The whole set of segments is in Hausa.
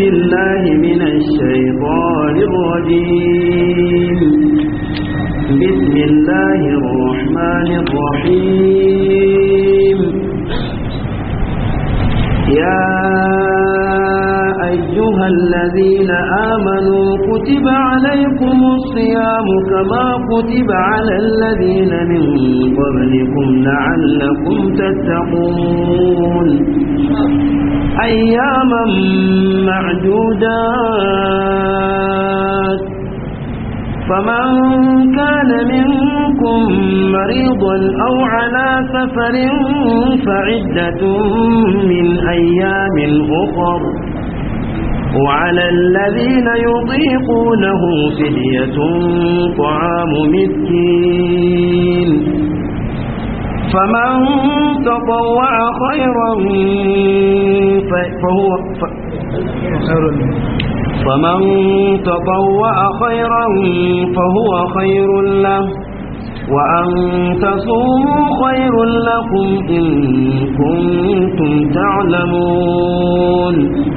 بالله من الشيطان الرجيم بسم الله الرحمن الرحيم يا أيها الذين آمنوا كتب عليكم الصيام كما كتب على الذين من قبلكم لعلكم تتقون أياما معدودات فمن كان منكم مريضا أو على سفر فعدة من أيام أخر وعلى الذين يطيقونه فدية طعام مسكين فمن تطوع خيرا فهو فمن تطوع خيرا فهو خير له وأن تصوموا خير لكم إن كنتم تعلمون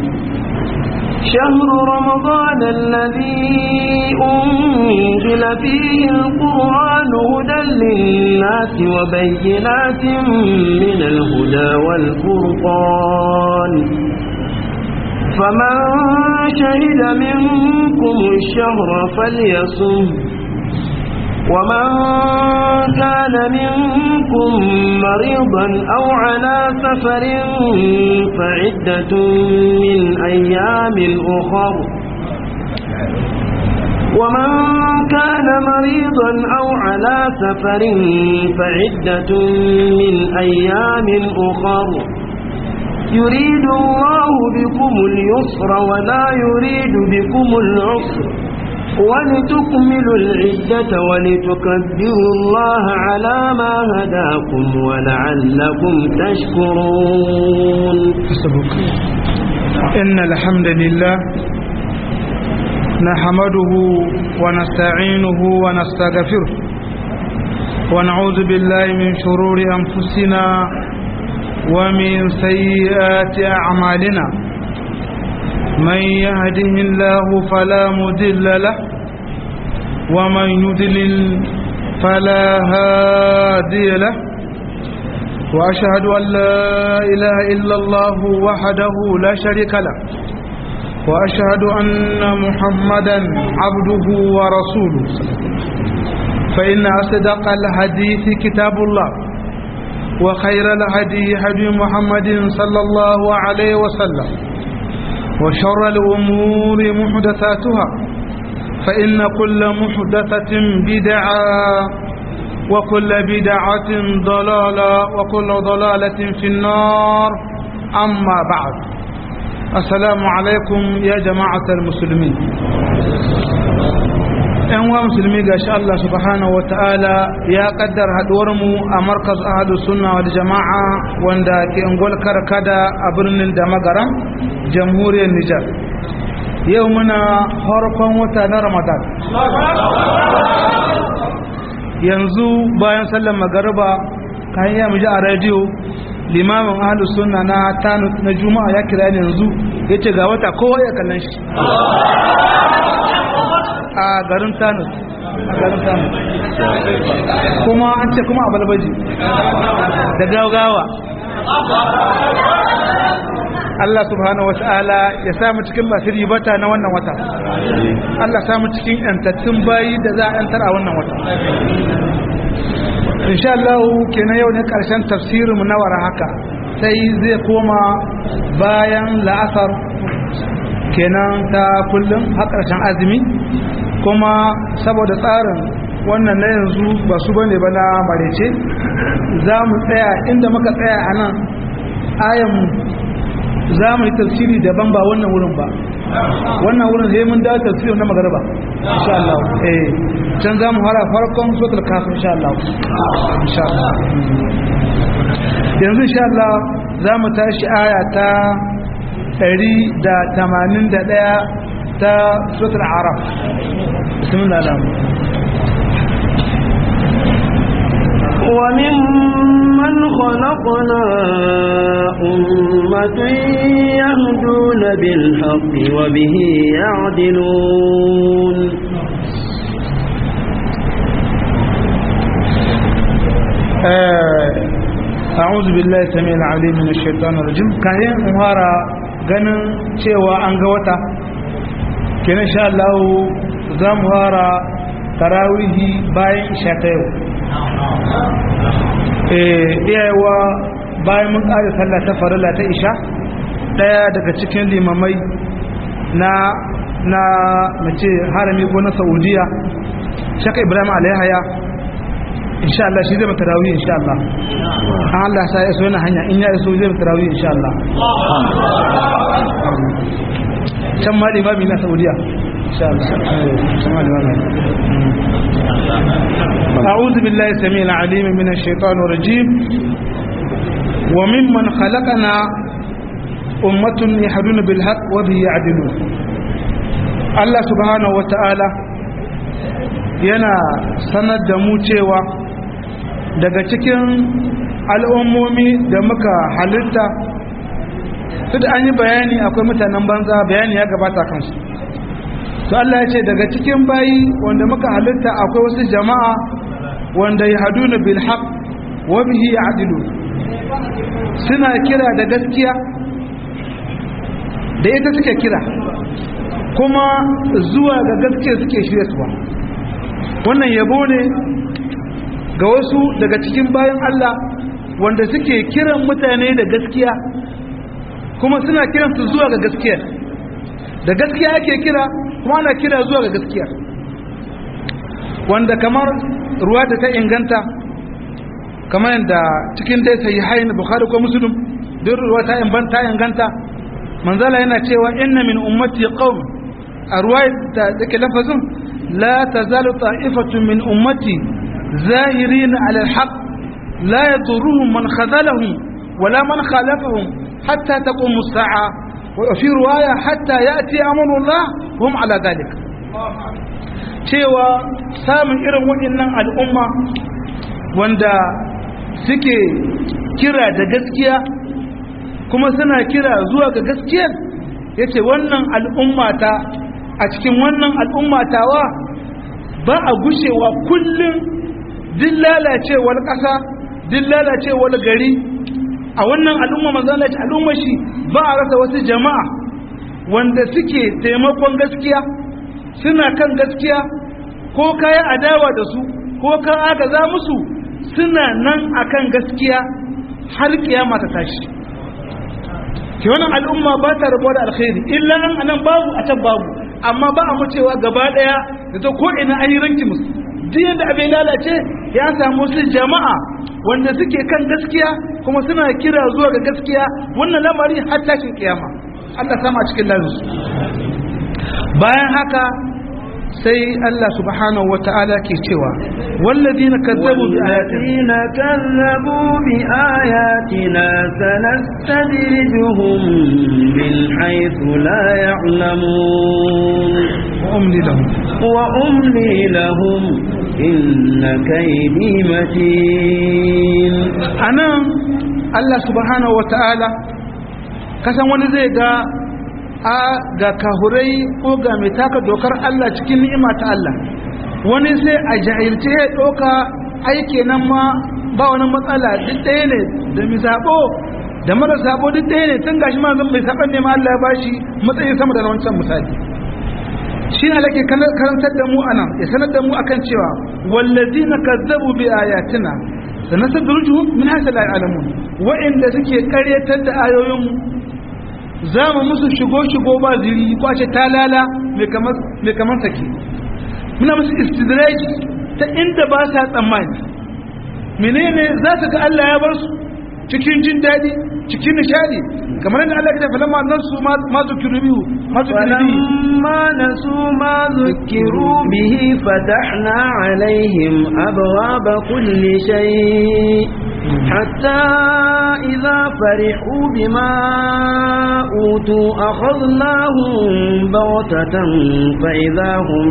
شهر رمضان الذي أنزل فيه القرآن هدى للناس وبينات من الهدى والفرقان فمن شهد منكم الشهر فليصم ومن كان منكم مريضا أو على سفر فعدة من أيام أخر ومن كان مريضا أو على سفر فعدة من أيام أخر يريد الله بكم اليسر ولا يريد بكم العسر ولتكملوا العدة ولتكبروا الله على ما هداكم ولعلكم تشكرون إن الحمد لله نحمده ونستعينه ونستغفره ونعوذ بالله من شرور أنفسنا ومن سيئات أعمالنا من يهده الله فلا مدل له ومن يدلل فلا هادي له وأشهد أن لا إله إلا الله وحده لا شريك له وأشهد أن محمدا عبده ورسوله فإن أصدق الحديث كتاب الله وخير الهدي هدي محمد صلى الله عليه وسلم وشر الأمور محدثاتها فإن كل محدثة بدعة وكل بدعة ضلالة وكل ضلالة في النار أما بعد السلام عليكم يا جماعة المسلمين ‘yan wa musulmi ga shi Allah subhanahu wata'ala ya kaddar haɗuwarmu a markaz ahadu sunna wal jama'a wanda ke ngol karkada a birnin da magaran jamhuriyar Nijar yau muna harkon wata na Ramadan yanzu bayan sallar magariba kan yi muji a rediyo limamin ahadu sunna na tanu na juma'a ya kira yanzu ya ce ga wata kowa ya kallon shi a garin tanu a garin tanu kuma an ce kuma a balbaji da gaugawa Allah subhanahu wa ta'ala ya samu cikin masu ribata na wannan wata Allah samu cikin yantattun bayi da za a yantar a wannan wata insha Allah kenan yau ne karshen tafsirinmu na wara haka sai zai koma bayan la'asar kenan ta kullum har karshen azumi kuma saboda tsarin wannan na yanzu ba su bane ba na marece za mu tsaya inda muka tsaya a nan ayan za mu yi tafsiri daban ba wannan wurin ba wannan wurin sai mun dawo tafsirin na magarba insha Allah eh can za mu fara farkon suratul kafir insha Allah insha Allah yanzu insha Allah za mu tashi aya ta 181 ta suratul araf bismillah alhamdulillah وممن خلقنا أمة أمة يهدون بالحق وبه يعدلون أعوذ بالله السميع العليم من الشيطان الرجيم كاين مهارة ganin cewa an ga wata kenan sha Allah za mu fara tarawihi bayan isha ta yau iyayewa bayan mun ƙare sallah ta farilla ta isha ɗaya daga cikin limamai na na mace harami ko na saudiya shaka ibrahim alaihaya insha Allah shi zai mata tarawih insha Allah an Allah sa ya so yana hanya in ya so zai mata tarawih insha Allah can ma limami na saudiya insha Allah can ma limami أعوذ بالله السميع العليم من الشيطان الرجيم وممن خلقنا أمة يهدون بالحق وبه يعدلون الله سبحانه وتعالى yana sanar da mu cewa daga cikin al'ummomi da muka halitta su da an yi bayani akwai mutanen banza bayani ya gabata kansu to Allah ya ce daga cikin bayi wanda muka halitta akwai wasu jama'a wanda ya haduna bil haq wa bihi ya'dilu suna kira da gaskiya da ita suke kira kuma zuwa ga gaskiya suke shirya suwa wannan yabo ne ga wasu daga cikin bayan Allah wanda suke kiran mutane da gaskiya kuma suna kiransu zuwa ga gaskiya da gaskiya ake kira kuma ana kira zuwa ga gaskiya wanda kamar ruwa ta inganta kamar yadda cikin dai sai hain bukhari ko muslim duk ruwa ta inganta inganta manzala yana cewa inna min ummati qaum a ruwa da take lafazin la tazalu ta'ifatun min ummati zahirin ala alhaq la yadurruhum man khadalahum wala man khalafahum hatta taqum as-sa'a wa fi riwaya hatta ya'ti amrullah hum ala dhalik cewa samun irin waɗannan al'umma wanda suke kira da gaskiya kuma suna kira zuwa ga gaskiyar yace wannan al'ummata a cikin wannan al'ummatawa ba a gushewa kullum din lalacewar ƙasa din lalacewar gari a wannan al'umma manzana ce al'umma shi ba a rasa wasu jama'a wanda suke taimakon gaskiya suna kan gaskiya ko kayan adawa da su ko ka aka za musu suna nan akan gaskiya har kiyama ta tashi ke wannan al'umma ba ta rabuwa da alkhairi illa an anan babu a can babu amma ba a macewa gaba daya da ta ko ina an yi ranki musu duk yadda abin lalace ya samu su jama'a wanda suke kan gaskiya kuma suna kira zuwa ga gaskiya wannan lamari har tashin kiyama Allah sama cikin lalinsu bayan haka sai Allah subhanahu wa ta'ala ke cewa walladina kazzabu bi ayatina kazzabu bi ayatina sanastadrijuhum min haythu la ya'lamun wa umli lahum wa umli lahum inna kaydi matin anan Allah subhanahu wa ta'ala kasan wani zai ga a ga kahurai ko ga mai taka dokar Allah cikin ni'ima ta Allah wani sai a jahilce ya ɗauka aike nan ma ba wani matsala duk ɗaya ne da mai zaɓo da mara zaɓo duk ɗaya ne tun gashi ma zan mai saɓan ne ma Allah ya bashi matsayin sama da wancan misali shi ne alake karantar da mu anan ya sanar da mu akan cewa wallazina kazzabu bi ayatina sanastadrujuhum min haythu la ya'lamun wa'inda suke karyatar da ayoyin za mu musu shigo-shigo ba ziri ko a ce talala mai kamar sake muna musu istidraji ta inda ba sa tsammani menene za su ga Allah ya bar su cikin jin daɗi cikin nishadi kamar yadda Allah ya tafi lamma nan su ma zukiru biyu ma zukiru biyu فلما نسوا ما ذكروا به فتحنا عليهم أبواب كل شيء حتى إذا فرحوا بما أوتوا أخذناهم بغتة فإذا هم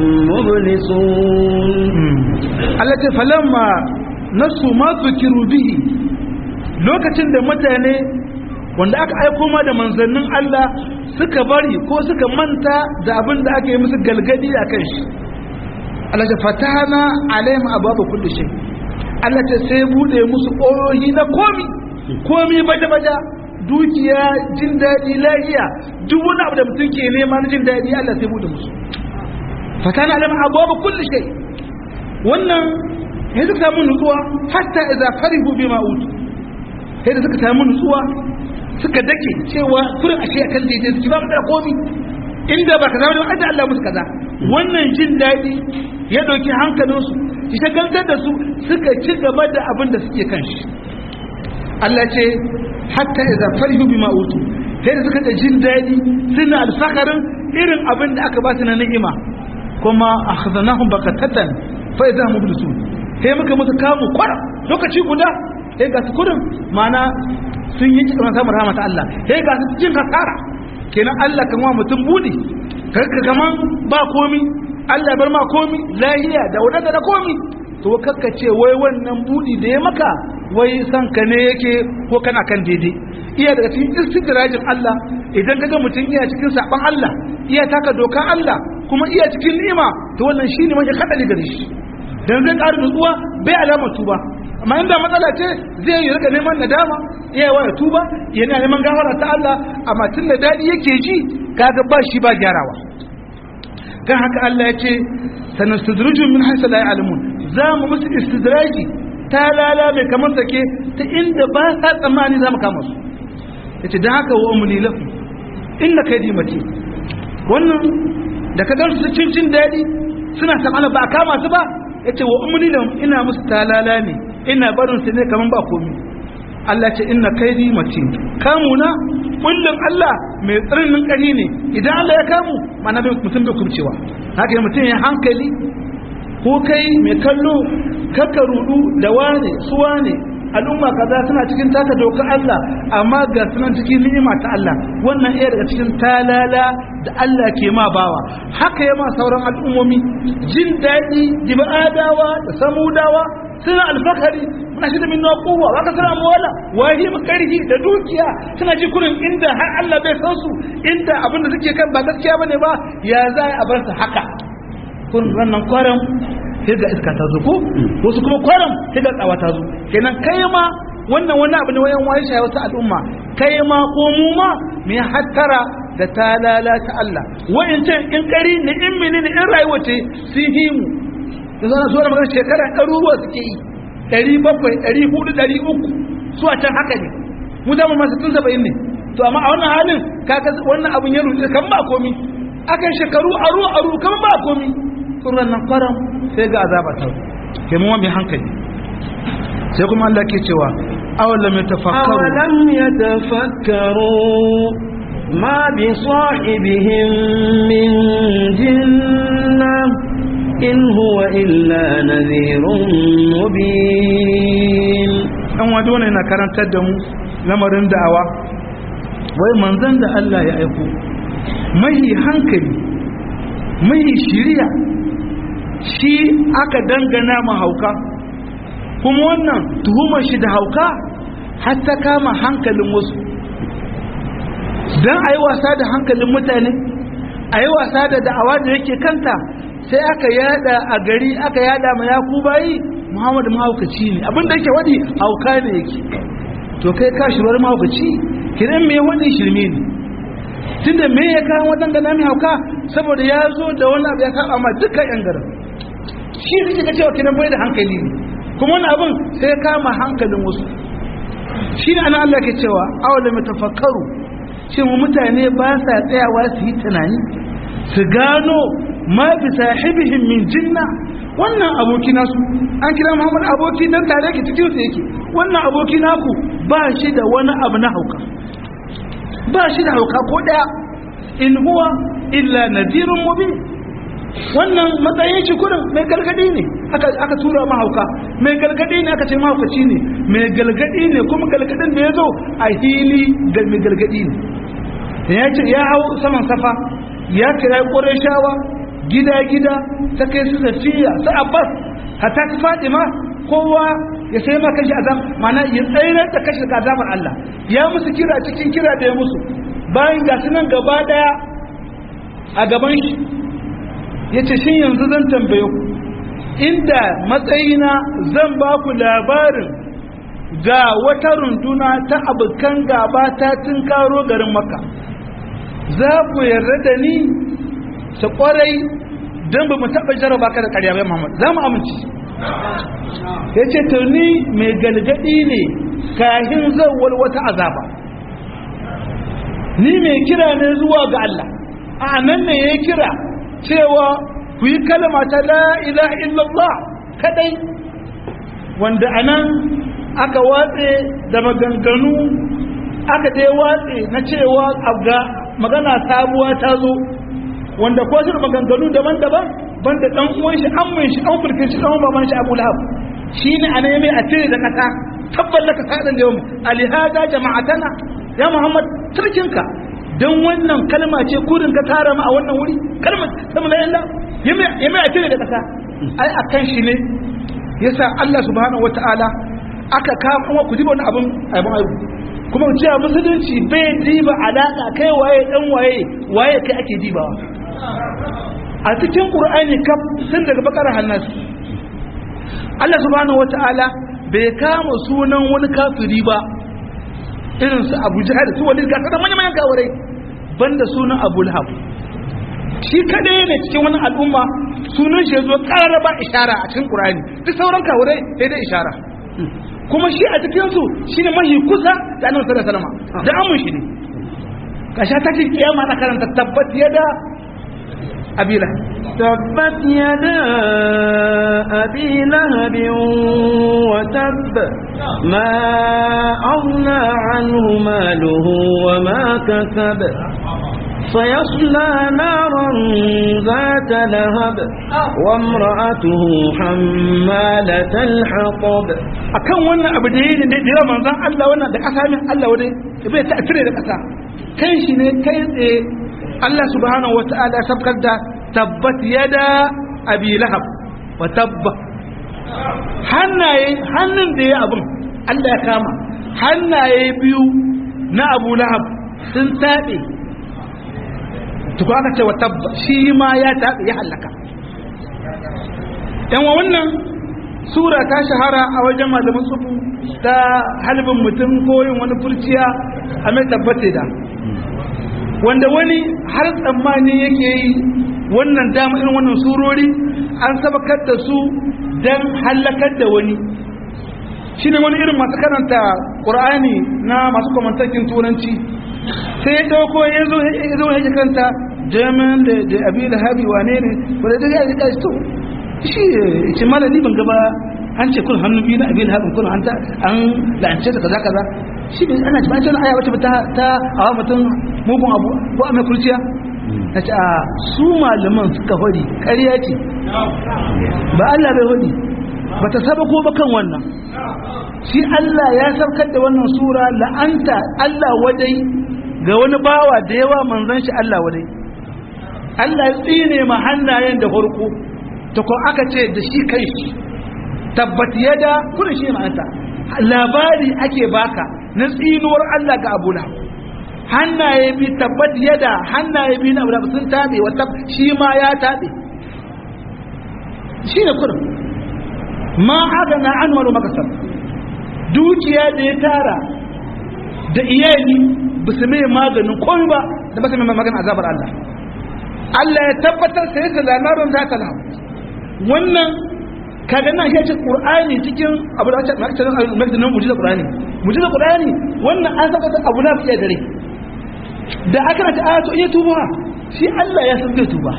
مبلسون Allah ce falamma nasu ma zukiru bihi lokacin da mutane wanda aka aiko ma da manzannin Allah suka bari ko suka manta da abin da aka yi musu galgadi a kan shi Allah ta fatana alaihim ababa kulli shay Allah ta sai bude musu ƙorohi na komi komi baje baje dukiya jin daɗi lafiya duk wani abu da mutum ke nema na jin daɗi Allah sai bude musu fatana alaihim ababa kulli shay wannan ya suka samu nutsuwa hatta idza farihu bima utu sai da suka samu nutsuwa suka dake cewa kurin ashe akan daidai su ba mu da komi inda ba kaza ba da Allah musu kaza wannan jin daɗi ya ɗauki hankalinsu shi shagaltar da su suka ci gaba da abin da suke kan shi Allah ce hatta idza farihu bima utu sai da suka da jin daɗi suna alfakarin irin abin da aka ba su na ni'ima kuma akhadnahum bakatatan fa idza hum mublisun sai muka musu kamu kwara lokaci guda sai ga su kudin mana sun yi cikin samun rahama ta Allah sai ga su cikin kasara kenan Allah kan wa mutum budi karka kaman ba komi Allah bar ma komi lahiya da wadanda da komi to kakka ce wai wannan budi da ya maka wai san ka ne yake ko kana kan daidai iya daga cikin istidrajin Allah idan kaga mutum iya cikin saban Allah iya taka dokan Allah kuma iya cikin ni'ima to wannan shine mashi kadari gare shi dan zai ƙara nutsuwa bai alama tuba amma inda matsala ce zai yi rika neman nadama iya yawa ya tuba yana neman gafara ta Allah amma tun da daɗi yake ji kaga ba shi ba gyarawa kan haka Allah ya ce sanastudruju min haythu la ya'lamun za mu musu istidraji ta lala mai kamar sake ta inda ba sa tsammani za mu kama su yace dan haka wa umli lakum inna kaydi mati wannan da ka gansu cin cin daɗi suna san ba a kama su ba yace wa umli lahum ina musu talala ne ina barin su ne kaman ba komi Allah ce inna kaidi matin kamuna kullum Allah mai tsirnin kari ne idan Allah ya kamu mana bai mutum bai kubcewa haka ya mutum ya hankali ko kai mai kallo kakka rudu da wane su wane al'umma kaza suna cikin taka dokar Allah amma ga sunan cikin ni'ima ta Allah wannan iya daga cikin talala da Allah ke ma bawa haka ya ma sauran al'ummomi jin daɗi adawa da samudawa suna alfakari muna shi da min na kowa wa ka suna mawala wahi makarhi da dukiya suna ji kurin inda har Allah bai san su inda abin da suke kan ba gaskiya bane ba ya za a bar su haka kun wannan kwaram sai ga iska ta zuko wasu kuma kwaram sai ga tsawa ta zo kenan kai ma wannan wani abu ne wayan wayi shayi wasu al'umma kai ma ko mu ma mu hattara da talala ta Allah wa'incan in kari ne in menene in rayuwa ce sun himu da zana zuwa da magana shekara ɗaruruwa suke yi ɗari bakwai ɗari hudu ɗari uku su a can haka ne mu dama masu tun saba'in ne to amma a wannan halin kaga wannan abin ya rufe kan ba komi akan shekaru aru aru kan ba komi tsoron nan kwaram sai ga azaba ta ke mu mai hankali sai kuma Allah ke cewa awalam yatafakkaru awalam yatafakkaru ma bi sahibihim min jinnah in huwa illa nadhirun mubin dan wado ne na karantar da mu lamarin da'awa wai manzon da Allah ya aiko mai hankali mai shiriya shi aka dangana ma hauka kuma wannan tuhumar shi da hauka har ta kama hankalin wasu don a yi wasa da hankalin mutane a yi wasa da da'awa da yake kanta sai aka yada a gari aka yada ma yaku bayi muhammadu mahaukaci ne abinda yake wadi hauka ne yake to kai ka shirwar mahaukaci kiran me wani shirme ne tunda me ya kawo wadan da nami hauka saboda ya zo da wani abu ya kawo amma dukkan yan garin shi ne kika cewa kiran bai da hankali ne kuma wani abin sai ya kama hankalin wasu shi ne ana Allah ke cewa awala tafakkaru shin mutane ba sa tsayawa su yi tunani su gano ma bi sahibihim min jinna wannan aboki nasu an kira Muhammad aboki dan tare ki cikin su yake wannan aboki naku ba shi da wani abu na hauka ba shi da hauka ko daya in huwa illa nadirun mubin wannan matsayin shi kurin mai galgadi ne aka aka tura mahauka mai galgadi ne aka ce mahaukaci ne mai galgadi ne kuma galgadin da ya zo a hili ga mai galgadi ne ya ce ya hau saman safa ya kira shawa gida gida ta kai su safiya su abbas hatta ta fatima kowa ya sai ma kashi azab mana ya tsayar da kashi daga azabar Allah ya musu kira cikin kira da ya musu bayan ga nan gaba daya a gaban shi ya ce shin yanzu zan tambaye ku inda matsayina zan ba ku labarin ga wata runduna ta abokan gaba ta karo garin maka za ku yarda da ni ta kwarai don ba mu taɓa jaraba ka da ƙarya bai Muhammad za mu amince ya ce ni mai galgadi ne kahin zawar wata azaba ni mai kira ne zuwa ga Allah a nan ne ya kira cewa ku yi kalma ta la ilaha illallah kadai wanda a nan aka watse da maganganu aka dai watse na cewa abga magana sabuwa ta zo wanda ko shi maganganu daban-daban banda dan uwan shi an mun shi an furke shi dan baban shi Abu Lahab shine anan mai a tire da kasa tabbal laka sadan da yau alihada jama'atana ya Muhammad turkinka dan wannan kalma ce kurin ka tara mu a wannan wuri kalmar sama la yalla ya mai a tire da kasa ai akan shi ne yasa Allah subhanahu wataala aka ka kuma ku diba wani abin abin aibu kuma cewa musulunci bai diba alaka kai waye dan waye waye kai ake dibawa a cikin ƙur'ani kaf sun daga bakara hannasu Allah subhanahu wata'ala bai kama sunan wani kafiri ba irin su Abu Jahal su wani gasa da manyan manyan kawarai banda sunan Abu Lahab shi kadai ne cikin wani al'umma sunan shi yazo kararraba ishara a cikin ƙur'ani duk sauran kawarai sai dai ishara kuma shi a cikin su shine mahi kusa da Annabi sallallahu alaihi wasallam da amun shi ne kasha ta ce kiyama na karanta tabbat yada أبي لهب تبت يدا أبي لهب وتب ما أغنى عنه ماله وما كسب سيصلى نارا ذات لهب وامرأته حمالة الحطب akan wannan abu da yi da yawa manzan Allah wannan da ƙasa min Allah wadai bai ta tire da ƙasa kai shi ne kai tsaye Allah subhanahu wa ta'ala ya sabkar da tabbat yada abi lahab wa tabba hannaye hannun da ya abin Allah ya kama hannaye biyu na abu lahab sun taɓe tuku aka ce wa tabba shi ma ya taɓe ya hallaka yan wa wannan sura ta shahara a wajen malamin tsufu ta halibin mutum ko yin wani furciya a mai tabbate da wanda wani har tsammani yake yi wannan dama irin wannan surori an sabakar da su don hallakar da wani shi ne wani irin masu karanta ƙur'ani na masu kwamantakin turanci sai ya ɗauko ya zo ya karanta jamin da abi da habi wane ne wadda da ya rika to shi ce malami ban gaba an ce kun hannu biyu na abi da habin kun an la'ance da kaza kaza shi bai ana jima'a cewa aya wacce ta ta awa mutum mugun abu ko a mai kurciya na ce a su malaman suka hori ƙarya ce ba Allah bai hori ba ta saba ko ba kan wannan shi Allah ya saukar da wannan sura la'anta Allah wadai ga wani bawa da yawa manzon shi Allah wadai Allah ya tsine ma hannayen da farko ta ko aka ce da shi kai shi tabbat yada kuna shi ma'anta labari ake baka na tsinuwar Allah ga Abu Lahab hannaye bi tabbat yada hannaye bi na Abu Lahab sun tabe wata shi ma ya tabe shi ne kurum ma agana an wani makasar dukiya da ya tara da iyali ba su mai maganin komai ba da ba su mai maganin azabar Allah Allah ya tabbatar sai da lamarin za ta lahu wannan kaga nan shi Qur'ani cikin abu da ake ake nan al-magdin mujiza Qur'ani mujiza Qur'ani wannan an saka abu na fiye dare da aka rata ayatu iya tuba shi Allah ya san zai tuba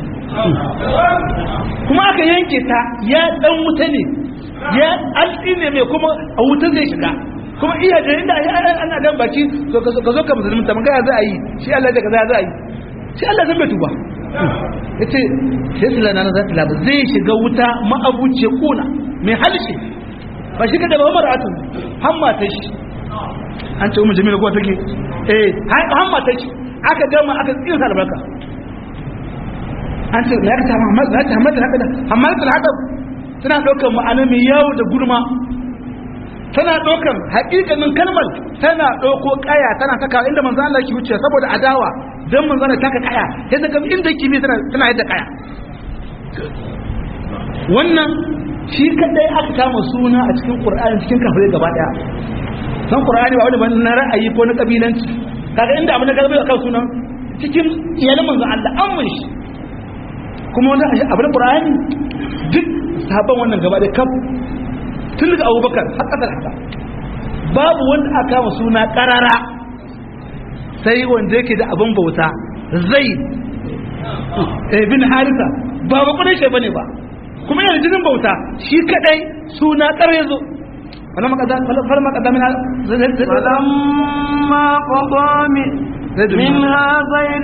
kuma aka yanke ta ya dan wuta ne ya alƙi ne mai kuma a wuta zai shiga kuma iya da inda ana dan baki ka zo ka musulmi ta magana za a yi shi Allah da kaza za a yi shi Allah zan bai tuba yace sai su lana na zata labu zai shiga wuta ma'abuce kuna mai halshe ba shi kada ba umar atun hamma ta shi an ce umar jami'a kuwa take eh hamma ta shi aka gama aka tsira albarka an ce ya ta hamma ta hamma ta hamma ta hamma tana ɗaukar ma'ana mai yawo da gurma tana ɗaukar haƙiƙanin kalmar tana ɗauko ƙaya tana saka inda manzo Allah ki wuce saboda adawa dan manzo Allah taka ƙaya sai ta ga inda ki bi tana tana yadda ƙaya wannan shi kadai aka kama suna a cikin Qur'ani cikin kafirai gaba daya san Qur'ani ba wani ba na ra'ayi ko na kabilanci kaga inda abin da ka akan sunan cikin iyalan manzo Allah an mun shi kuma wanda abin Qur'ani duk sahabban wannan gaba da kaf tun daga Abubakar har kasar haka babu wanda aka kama suna karara sai wanda yake da abin bauta zai bin harisa ba ba kudin shi bane ba kuma yana jinin bauta shi kadai suna kare zo فلما قضى فلما قضى منها فلما قضى منها زيد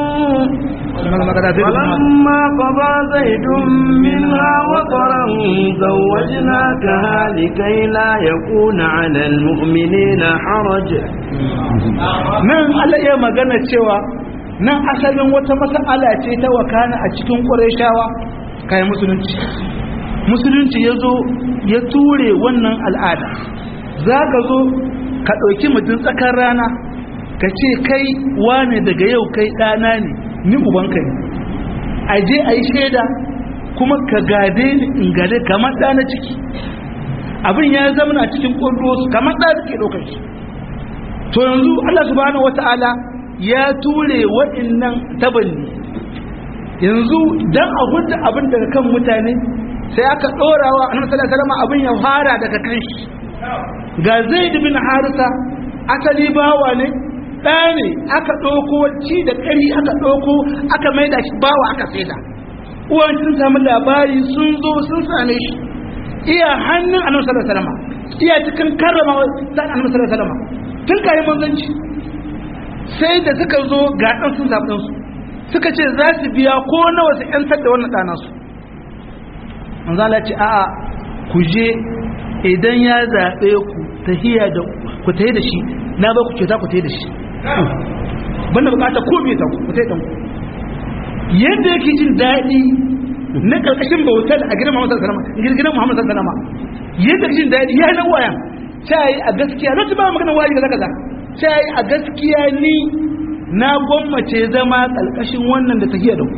فلما قضى زيد منها وطرا زوجناكها لكي لا يكون على المؤمنين حرج nan Allah ya magana cewa nan asalin wata mas'ala ce ta wakana a cikin Qurayshawa kai musulunci musulunci ya zo ya ture wannan al'ada za ka zo ka ɗauki mutum tsakar rana ka ce kai wane daga yau kai ɗana ne ni ubanka ne a je a yi shaida kuma ka gade ni in gade kamar ɗana ciki abin ya zama cikin ƙwallo kamar ɗa suke ɗaukar shi to yanzu allah subhanahu wata'ala ya ture waɗannan tabanni yanzu don a hudu abin daga kan mutane sai aka ɗorawa a nan salama abin ya fara daga kan shi ga zai bin harisa asali bawa ne ɗa ne aka ɗauko ci da ƙari aka ɗauko aka maida shi bawa aka saida uwan sun samu labari sun zo sun same shi iya hannun annabi sallallahu alaihi wasallam iya cikin karrama dan annabi sallallahu alaihi wasallam tun kai manzanci sai da suka zo ga dan sun zaɓi su suka ce za su biya ko nawa su yantar da wannan ɗana su manzo Allah ce a'a ku je idan ya zaɓe ku tahiya da ku tayi da shi na ba ku ce za ku tayi da shi banda bukata ko me ta ku tayi da ku yadda yake jin daɗi na karkashin bautar a gidan Muhammad sallallahu alaihi wasallam gidan Muhammad sallallahu alaihi wasallam yadda yake jin daɗi ya nan wayan sai a gaskiya lokacin ba magana wayi kaza kaza sai a gaskiya ni na gwammace zama kalkashin wannan da tahiya da ku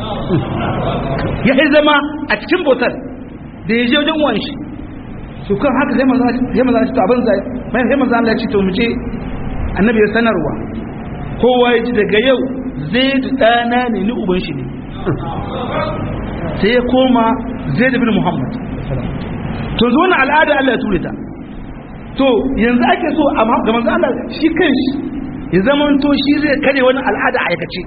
ya yi zama a cikin bautar da ya je wajen wani shi su kan haka sai maza shi to abin zai mai sai maza Allah ya ce to mu je annabi ya sanarwa kowa ya ji daga yau zai da ɗana ne ni uban shi ne sai ya koma zai da bin muhammad to zo na al'ada Allah ya ture ta to yanzu ake so a ga manzo Allah shi kan shi ya zama to shi zai kare wani al'ada a aikace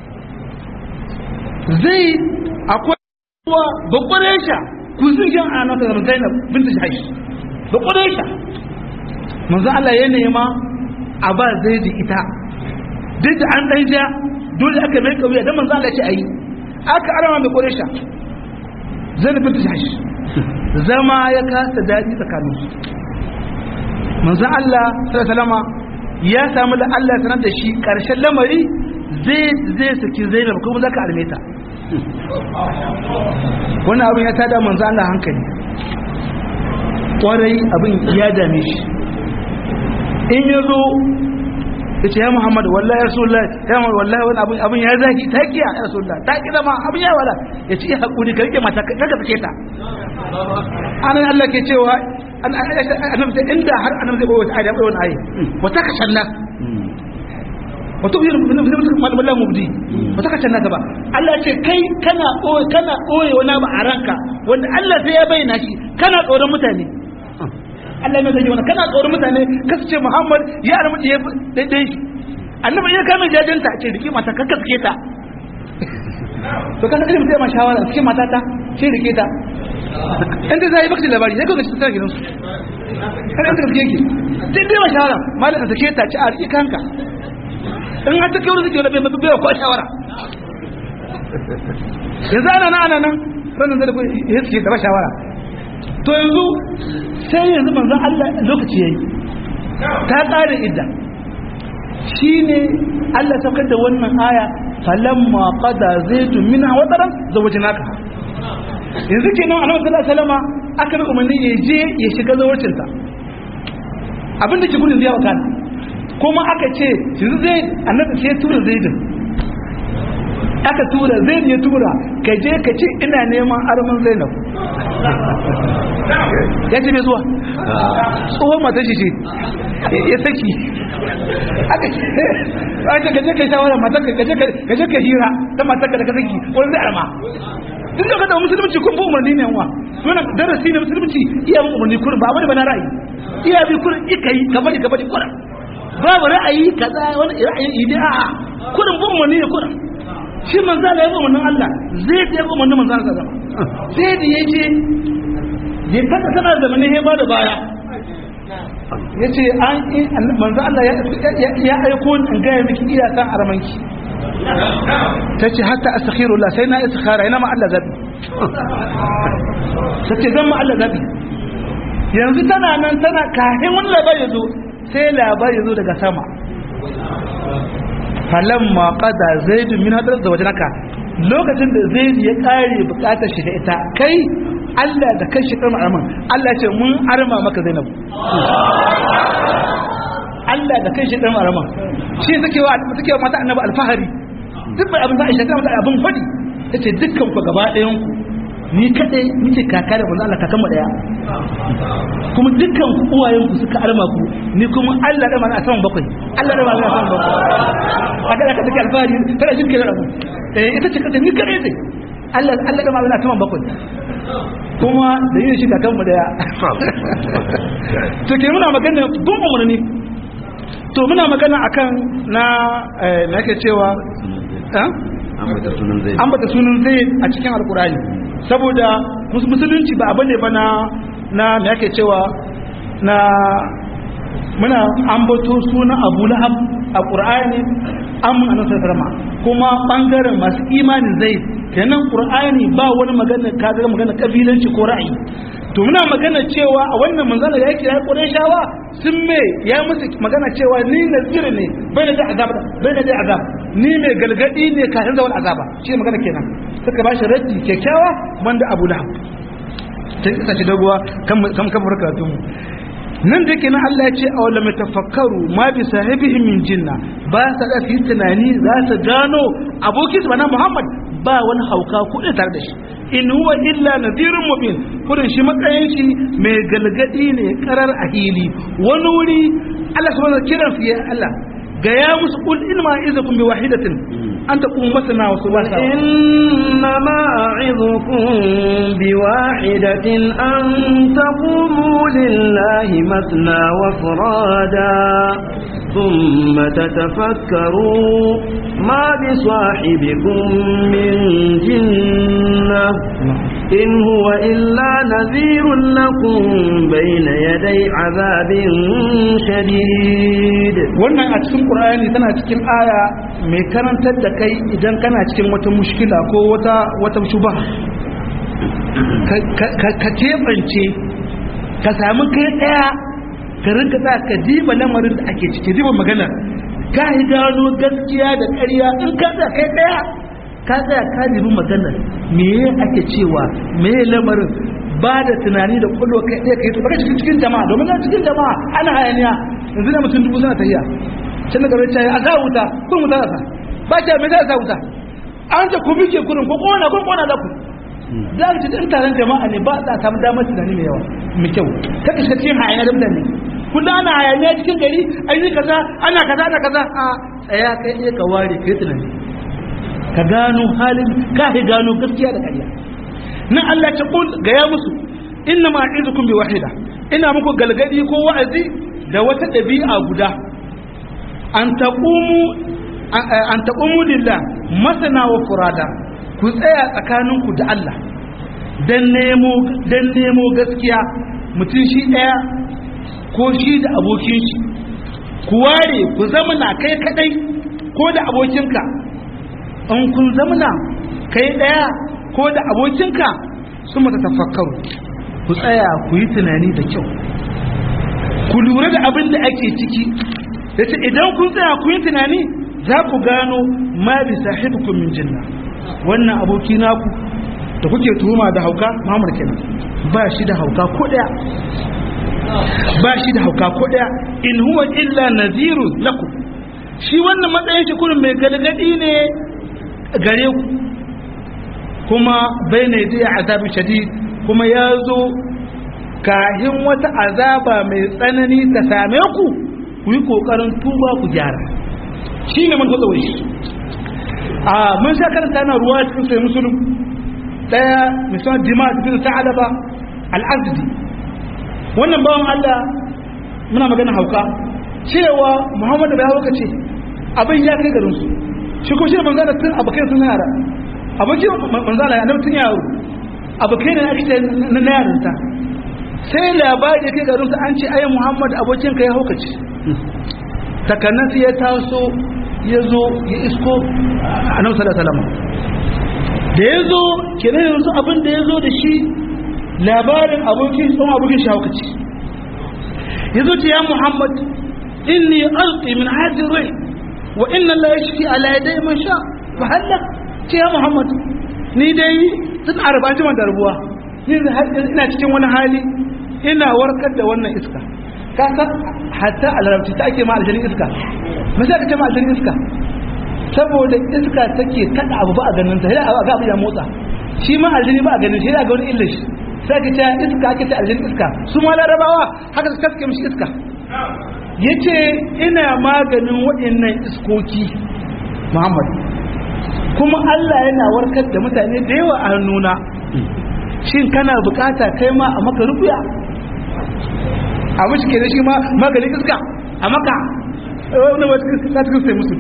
zai akwai wa babbar sha ku sun jan a nata zama zainab binta jahash babbar sha manzo Allah ya nema a ba zai da ita duk da an dan ja dole aka mai kauya dan manzo Allah ya ce ayi aka arama mai babbar sha zainab binta jahash zama ya kasa dadi tsakanin su manzo Allah sallallahu alaihi wasallam ya samu da Allah sanar da shi karshen lamari zai zai saki zainab kuma zaka arme ta wannan abin ya tada manzo Allah hankali kwarai abin ya dame shi in ya zo ya ce ya muhammadu wallahi ya rasulullah ya muhammadu wallahi wani abin abin ya zaki ta kiya ya rasulullah ta kira ma abin ya wala ya ce ya haƙuri ka rike mata ka ka sake ta anan Allah ke cewa annabi inda har annabi zai bawa ayat bawa ayat wata ka shanna wato yin malamallah mubdi wata ka shanna ba Allah ce kai kana koyi kana koyi wani ba a ranka wanda Allah sai ya bayyana shi kana tsoron mutane Allah mai zai wani kana tsoron mutane kasu ce Muhammad ya alamu ya daidai shi annabi ya kama jajanta ce rike mata kakka suke ta to kan kalmar sai ma shawara suke mata ta ce rike ta inda zai baka labari sai ka ga tsara gidansu kan inda kake yake sai dai ma shawara malaka sake ta ci a rike kanka in har ta kai wurin suke wani bai bai ko shawara yanzu ana nan ana nan ranar da ya suke da ba shawara to yanzu sai yanzu manzon Allah lokaci yayi ta ƙara idda shine Allah saukar da wannan aya falamma qada zaitu minha wataran zawajnaka yanzu kenan annabi sallallahu alaihi wasallam aka bi umarni ya je ya shiga zawarcinta abin da ke gudun zai wakana kuma aka ce yanzu zai annabi sai ya tura zaidin aka tura zaidin ya tura ka je ka ce ina neman arman zainab ya ce bai zuwa tsohon mata shi ce ya saki aka ce aka gaje ka shawara mata ka gaje ka hira ta mata ka da ka saki wani zai arma duk da kada musulunci kun bi umarni ne wa wannan darasi ne musulunci iya bin umarni kurin ba wani bana ra'ayi iya bi kurin ika yi ka bari ka bari kurin babu ra'ayi kaza wani ra'ayin idi a'a kurin bin umarni ne kurin shi manzo Allah ya bi umarnin Allah zai da ya bi umarnin manzo Allah zama sai da yace ya kada tana zamanin heba da baya yace an manzo Allah ya aiko in ga miki iyakan aramanki ta ce hatta astaghfirullah sai na istikhara ina ma Allah zabi ta ce zan ma Allah zabi yanzu tana nan tana kafin wani labari ya zo sai labari ya zo daga sama falamma qada zaidun min hadar da wajenaka lokacin da zaid ya kare bukatar shi da ita kai Allah da kai shi karma arman Allah ya ce mun arma maka Zainab Allah da kai shi karma arman shi take wa take wa mata annabi alfahari duk bai abin da Aisha ta mata abin fadi tace dukkan ku gaba ɗayan ku ni kadai muke kaka da manzo Allah kakan mu daya kuma dukkan ku uwayen ku suka arma ku ni kuma Allah da mana a saman bakwai Allah da mana a saman bakwai haka da ka take alfahari kada shi ke da abu eh ita ce kace ni kadai ce Allah Allah da mana a saman bakwai kuma da yin shi kakan mu daya to ke muna magana gun umarni to muna magana akan na na yake cewa ambata sunan zai a cikin alkurani saboda musulunci ba abu ne ba na na me yake cewa na muna ambato sunan abu lahab a ƙur'ani amin a nasar karama kuma ɓangaren masu imanin zai kenan ƙur'ani ba wani magana kagar magana ƙabilanci ko ra'ayi to muna magana cewa a wannan manzana da yake ya ƙure shawa sun me ya musu magana cewa ni nazir ne bai da azab bai da azab ni mai galgadi ne kafin zawal azaba shi magana kenan suka ba shi raddi kyakkyawa wanda abu lahab ta isa ci dagowa kan kan karatu mu nan da ke nan Allah ya ce a wala mai tafakkaru ma bi sahibihi min jinna ba sa da fi tunani za ta gano abokin su bana Muhammad ba wani hauka kuɗi tare da shi in huwa illa nadhirun mubin kurin shi matsayin shi mai galgadi ne karar a hili wani wuri Allah subhanahu wa kiran fiye Allah ga ya musu kul in ma izakum bi wahidatin an taqumu masana wa subasa إنما أعظكم بواحدة أن تقوموا لله مثنى وفرادا ثم تتفكروا ما بصاحبكم من جنة إن هو إلا نذير لكم بين يدي عذاب شديد wannan a cikin Qur'ani tana cikin aya mai karantar da kai idan kana cikin wata mushkila ko wata wata shuba ka keɓance ka sami kai ɗaya ka rinka za ka diba lamarin da ake ciki diba magana ka yi gano gaskiya da ƙarya in ka za kai ɗaya ka tsaya ka dibi magana me ake cewa me lamarin ba da tunani da kwallo kai ɗaya kai baka cikin cikin jama'a domin na cikin jama'a ana hayaniya yanzu na mutum dubu suna tafiya can daga rai cayi a sa wuta kun wuta da sa ba ce me za a sa wuta an ce ku bike kurin ko kona ko kona da ku za ka ci ɗin taron jama'a ne ba za a samu damar tunani mai yawa mai kyau kaka shiga cikin hayaniya da mutane kullum ana hayaniya cikin gari an yi kaza ana kaza ana kaza a tsaya kai iya ka ware kai tunani ka gano halin ka gano gaskiya da ƙarya na Allah ta kul ga ya musu inna ma izukum bi wahida ina muku galgadi ko wa'azi da wata dabi'a guda an taqumu an taqumu lillah masana wa furada ku tsaya tsakaninku da Allah dan nemo dan nemo gaskiya mutum shi daya ko shi da abokin shi ku ware ku zamana kai kadai ko da abokinka in kun zamana kai daya ko da abokinka su mata tafakkaru ku tsaya ku yi tunani da kyau ku lura da abin da ake ciki da ce idan kun tsaya ku yi tunani za ku gano ma bi sahibukum min jinna wannan aboki naku da kuke tuhuma da hauka Muhammad kenan ba shi da hauka ko daya ba shi da hauka ko daya in huwa illa nadhirun lakum shi wannan matsayin shi kurin mai galgadi ne gare ku kuma bai ne da azabin shadid kuma ya zo kahin wata azaba mai tsanani ta same ku ku yi kokarin tuba ku gyara shi ne man kwatsa shi a mun sha karanta na ruwa cikin sai musulun daya misalin dima bin sa'alaba al'azdi wannan bawan Allah muna magana hauka cewa Muhammadu bai hauka ce abin ya kai garin su shi ko shi manzana tun abokai sun yara abokin manzana ya tun yaro abokai ne ake ce na yarinta sai labari ya kai garin su an ce ayi Muhammad abokin ka ya hauka ce takanas ya taso ya zo ya isko a nan salama da ya zo kenan yanzu abin da ya zo da shi labarin abokin tsohon abokin shi hauka ce ya zo ce ya Muhammad inni alqi min hadin rai wa inna la yashfi ala yaday man sha fa halla ce ya Muhammad ni dai tun arba ji man darbuwa ni ina cikin wani hali ina warkar da wannan iska ka san hatta a larabci ta ake ma aljanin iska me sai ka ce ma aljanin iska saboda iska take kada abu ba a ganin ta sai ga abu ya motsa shi ma aljini ba a ganin shi ga wani illa shi sai ka ce iska ake ce aljanin iska su ma larabawa haka su kaske mishi iska yace ina maganin waɗannan iskoki Muhammad kuma Allah yana warkar da mutane da yawa a hannuna shin kana bukata kai ma a maka rubuya a mashi ke da shi ma maganin iska a maka wani wata cikin sai musu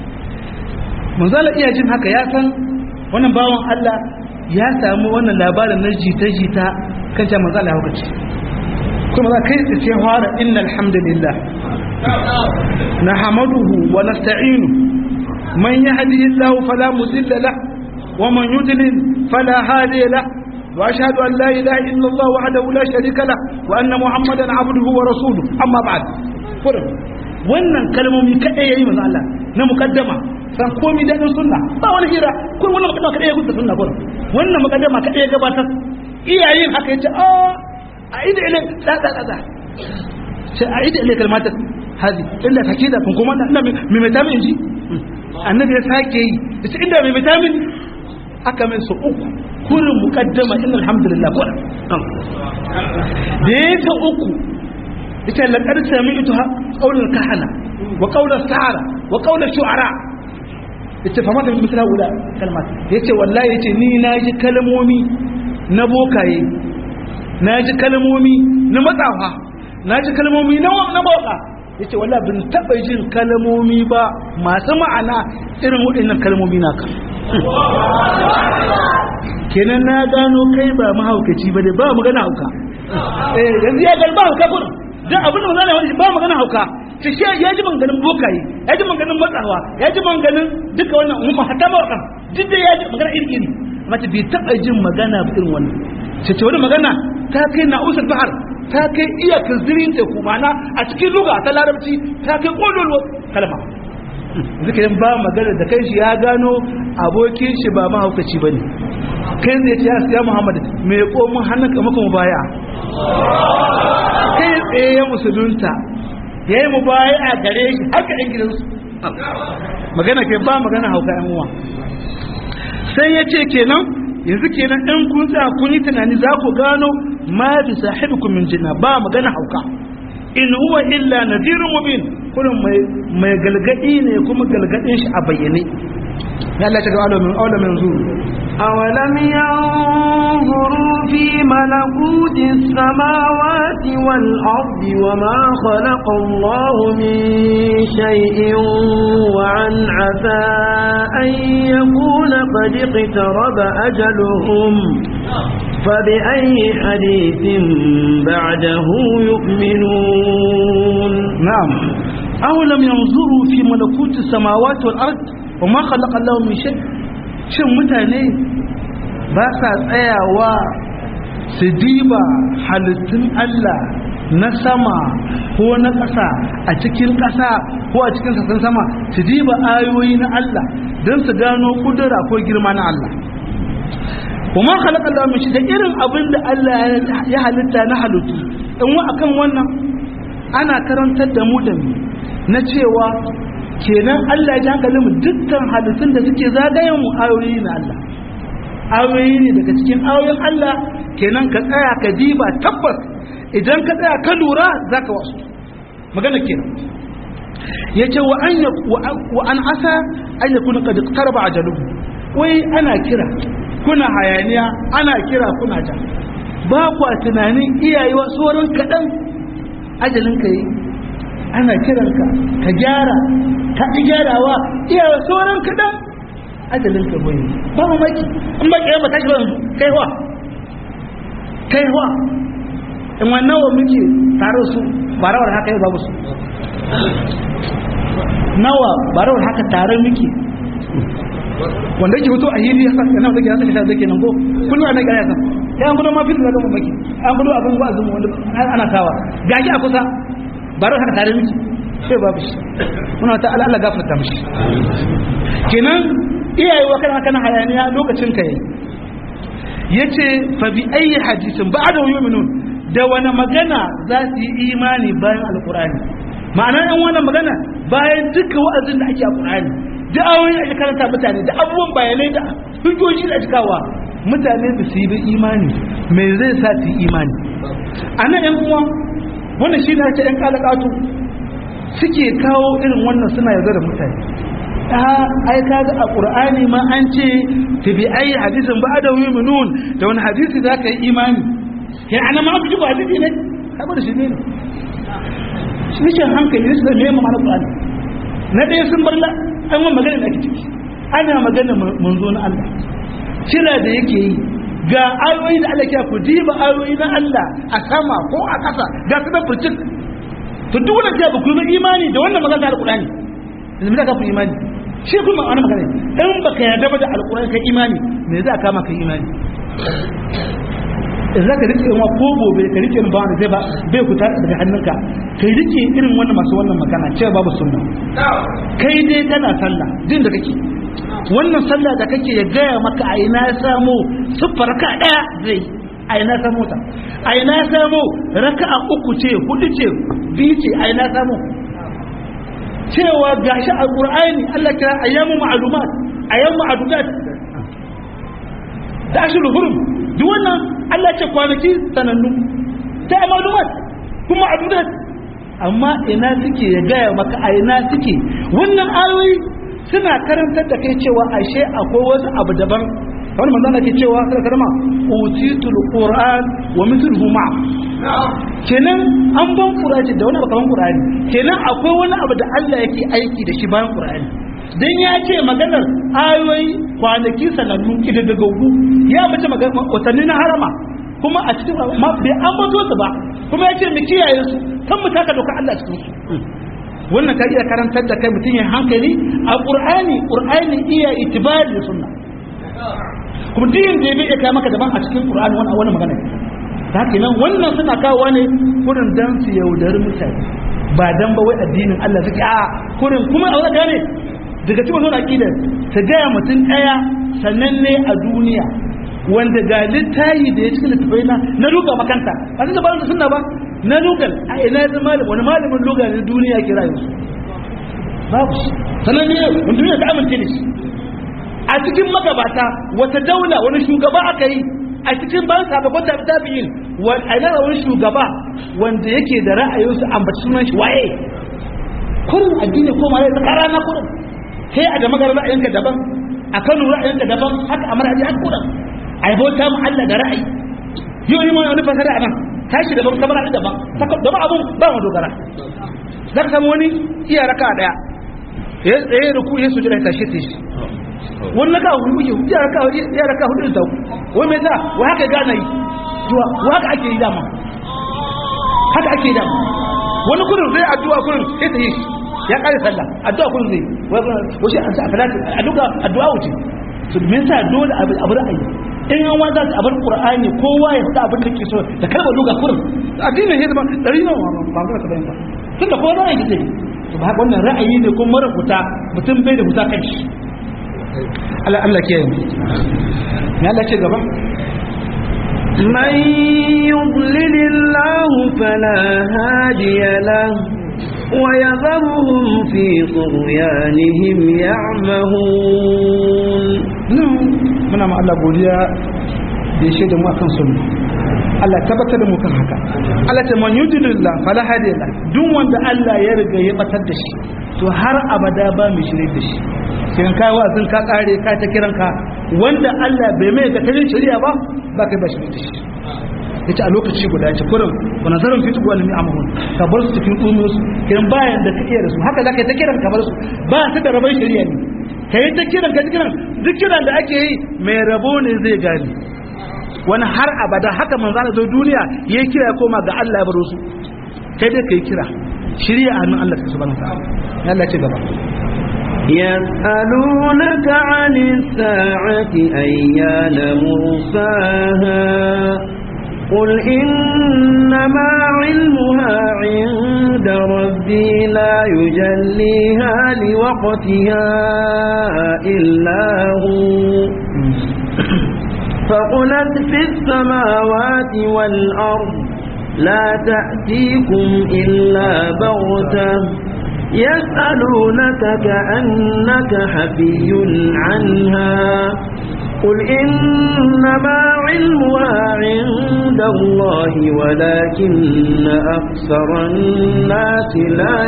manzala iya jin haka ya san wannan bawan Allah ya samu wannan labarin na jita-jita kan cewa manzala ya hukaci kuma za kai tsaye fara inna alhamdulillah na hamaduhu wa nasta'inu man yahdihillahu fala mudilla lahu wa man yudlil fala hadiya lahu وأشهد أن لا إله إلا الله وحده لا شريك له وأن محمدا عبده ورسوله أما بعد فرق wannan kalmomi kaɗai yayi manzo Allah na mukaddama san komai da din sunna ba wani hira kun wannan mukaddama kaɗai ya gudu sunna kun wannan mukaddama kaɗai ya gabatar iyayen haka yace a a ida ile da da da da sai a ida ile kalmatar hadi illa takida kun kuma ina mai vitamin ji annabi ya sake yi yace inda mai vitamin aka min su uku kurin mukaddama inna alhamdulillah ko da ya ta uku ita laqad sami'tu qawlal kahana wa qawlas sahara wa qawlash shu'ara ita fa mata misra ula kalmat yace wallahi yace ni naji kalmomi na bokaye naji kalmomi na matsafa naji kalmomi na na boka yace wallahi bin taba jin kalmomi ba masu ma'ana irin waɗannan kalmomi naka kenan na gano kai ba mahaukaci ba ne ba magana hauka eh yanzu ya ga ba hauka gurin dan abin da magana wani ba magana hauka ce shi ya ji manganin bokaye ya ji manganin matsawa ya ji manganin duka wannan umma hatta ba wakan duk da ya ji magana iri iri mace bai taba jin magana ba irin wannan ce ce wani magana ta kai na usul bahar ta kai iya kazirin teku mana a cikin luga ta larabci ta kai kololo kalma zikirin ba magana da kai shi ya gano abokin shi ba mahaukaci ba ne kai zai ce ya muhammadu mai komin hannun kamaka mu baya kai tsaye ya musulunta ya yi mu baya a gare shi haka yan gidansu magana ke ba magana hauka yan uwa sai ya ce kenan yanzu kenan ɗan kun tsaya kun yi tunani za ku gano ma bi sahibikum min jinna ba magana hauka in huwa illa nadirun mubin kullum mai mai galgadi ne kuma galgadin shi a bayyane ya Allah ta ga alamin alamin zuru أولم ينظروا في ملكوت السماوات والأرض وما خلق الله من شيء وعن عسى أن يكون قد اقترب أجلهم فبأي حديث بعده يؤمنون نعم أولم ينظروا في ملكوت السماوات والأرض وما خلق الله من شيء shin mutane ba sa tsayawa su diba halittun Allah na sama ko na ƙasa a cikin ƙasa ko a cikin sassan sama su diba ayoyi na Allah don su gano kudura ko girma na Allah kuma khalaqa Allah min shi da irin abin da Allah ya halitta na halittu in wa akan wannan ana karantar da mu da mu na cewa kenan Allah ya ji hankalin mu dukkan halittun da suke zagayen mu ayoyi na Allah ayoyi ne daga cikin ayoyin Allah kenan ka tsaya ka diba tabbas idan ka tsaya ka lura zaka wasu magana kenan yace wa an wa an asa an yakuna qad iqtaraba ajaluhu wai ana kira kuna hayaniya ana kira kuna ja ba kwa tunanin iyayewa sauran kaɗan ajalin ka yi ana kiranka ka gyara ka ƙi gyarawa iyayewa sauran kaɗan ajalin ka bai ba mu maki in ba ƙiyar ba tashi ba kai wa kai wa in wannan wa muke tare su ba rawar haka yi babu su nawa ba rawar haka tare muke wanda yake fito a hili ya san yana zake zake zake nan ko kullu ana ga yasa ya an gudu ma fil daga mamaki an gudu abin ba azumu wanda ana tawa gaji a kusa baro haka tare miki sai babu shi muna ta Allah gafarta mishi kenan iyaye wa kana kana hayaniya lokacin ka yayi yace fa bi ayi hadisin ba'da yu'minun da wani magana za su yi imani bayan alqur'ani ma'ana yan wannan magana bayan duka wa'azin da ake a qur'ani da ayoyi ake karanta mutane da abubuwan bayanai da hujjoji da cikawa mutane da su yi bi imani me zai sa su yi imani a nan yan uwa wannan shi ne ake yan kalakatu suke kawo irin wannan suna yarda da mutane a ai kaga a qur'ani ma an ce ta bi ayi hadisin ba da yu'minun da wani hadisi za ka yi imani ya ana ma ku ji ba hadisi ne kai da shi ne shi ne hankali ne sai me ma'ana qur'ani na ɗaya sun bar la an wa magana da ake ciki ana magana manzo na Allah kira da yake yi ga ayoyi da Allah ya ku diba ayoyi na Allah a sama ko a ƙasa ga su da furcin to duk wannan da ba ku yi imani da wannan magana da alqur'ani yanzu me za ka ku imani shi kuma wani magana in baka yarda ba da alqur'ani kai imani me za ka maka imani in za ka rike wa ko gobe ka rike ba wanda zai ba bai fita daga hannunka kai rike irin wannan masu wannan magana cewa babu sunna kai dai kana sallah din da kake wannan sallah da kake ya gaya maka a ina ya samu siffar ka daya zai a ina ya samu ta a ina ya samu raka'a uku ce hudu ce biyu ce a ina ya samu cewa gashi a qur'ani Allah kira ayyamu ma'lumat ayyamu ma'dudat da ashirul hurum duk wannan Allah ce kwanaki sanannu ta ma'lumat kuma adudat amma ina suke ya gaya maka a ina suke wannan ayoyi suna karantar da kai cewa ashe akwai wasu abu daban wani manzo ke cewa sai karama utitul qur'an wa mithluhu ma kenan an ban qur'ani da wani bakaman qur'ani kenan akwai wani abu da Allah yake aiki da shi bayan qur'ani dan ya ce maganar ayoyi kwanaki sanannu kididdigaggu ya mace watanni na harama kuma a cikin ma bai an bazo su ba kuma ya ce mu kiyaye su kan mu taka doka Allah cikin su wannan ka iya karantar da kai mutum ya hankali a qur'ani qur'ani iya itibari da sunna kuma duk yanda bai iya kai maka daban a cikin qur'ani wannan wannan magana ta haka nan wannan suna kawo ne kurin dan su yaudari mutane ba dan ba wai addinin Allah suke a kurin kuma a wani gane daga cikin wannan aqidar ta gaya mutum daya sannan ne a duniya wanda ga littayi da ya cikin littafai na na luga makanta a cikin ba da sunna ba na lugal a ina ya zama wani malamin luga na duniya kira yanzu babu shi sannan ne wani duniya ta amince da shi a cikin magabata wata daula wani shugaba aka yi a cikin bayan sababbin da tabi'in a ina wani shugaba wanda yake da ra'ayinsu ambaci sunan shi waye kurin addini ko ma ta kara na kurin sai a da magana ra'ayinka daban a kano ra'ayinka daban haka a maradi haka kurin a yi bauta mu Allah da ra'ayi yau yi wani fasara a nan tashi daban kamar da daban daban abun ba mu dogara za ka samu wani iya raka daya ya tsaye da ku ya sujira ya tashi ta shi wani raka hudu ya iya raka ya raka hudu da wai mai za wai haka gana yi wa haka ake yi dama haka ake yi dama wani kurin zai addu'a kurin sai ta yi shi ya kare sallah addu'a kurin zai wasu an sa a falati addu'a addu'a wuce to me yasa dole abu ra'ayi in an wanda a bar qur'ani kowa ya faɗa abin da ke so da kalmar luga kurin addinin ya zama dari na ba ga ka bayan ba tun da kowa ra'ayi zai to ba wannan ra'ayi ne kuma mara huta mutum bai da huta kai Allah Allah ke yi ne Allah ce gaba من يضلل الله فلا هادي له ويذرهم في طغيانهم يعمهون muna ma Allah godiya da ya shaida mu akan sunna Allah tabbatar da mu kan haka Allah ta man yudilillah fala hadiya duk wanda Allah ya riga ya batar da shi to har abada ba mu shirye da shi kin kai wa'azin ka kare ka ta kiran ka wanda Allah bai mai ga tarin shari'a ba ba kai ba shirye da shi yace a lokaci guda yace kurin wa nazarin fi tuqwa limi amhun ka bar su cikin umur su kiran bayan da ka iya da su haka zaka ta kiran ka bar su ba ta da rabai shari'a ne kai ta kiran ka kiran duk kiran da ake yi mai rabo ne zai gane wani har abada haka manzo Allah zai duniya yayi kira ya koma ga Allah ya baro su kai dai kai kira shirya a hannun Allah subhanahu wa ta'ala Allah ya ce gaba يسألونك عن الساعة أيان مرساها قل إنما علمها عند ربي لا يجليها لوقتها إلا هو فقلت في السماوات والأرض لا تأتيكم إلا بغتة يسألونك كأنك حفي عنها قل إنما علمها عند الله ولكن أكثر الناس لا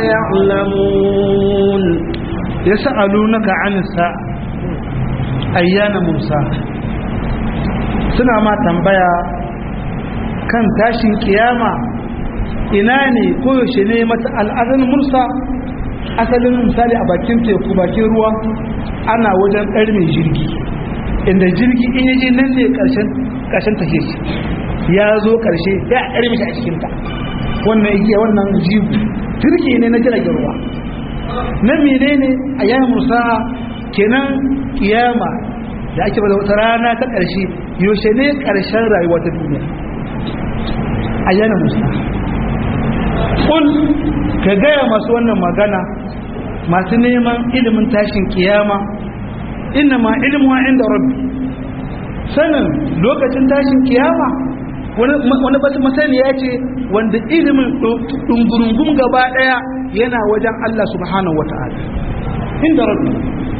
يعلمون يسألونك عن الساعة أيان مرسى suna ma tambaya kan tashin kiyama ina ne koyaushe ne mata al'adun mursa asalin misali a bakin teku bakin ruwa ana wajen ɗar mai jirgi inda jirgi in yaje nan ne ƙarshen tafiye shi ya zo ƙarshe ya ɗar mishi a cikinta wannan igiya wannan jibu turki ne na jiragen ruwa na mene ne a yayin musa kenan kiyama da ake bada wata rana ta ƙarshe yaushe ne ƙarshen rayuwa ta duniya a yana musa ƙul ka gaya masu wannan magana masu neman ilimin tashin kiyama inna ma ilimuwa inda rabbi sanin lokacin tashin kiyama wani basu masaniya ce wanda ilimin ɗungurungun gaba ɗaya yana wajen Allah subhanahu wa ta'ala inda rabbi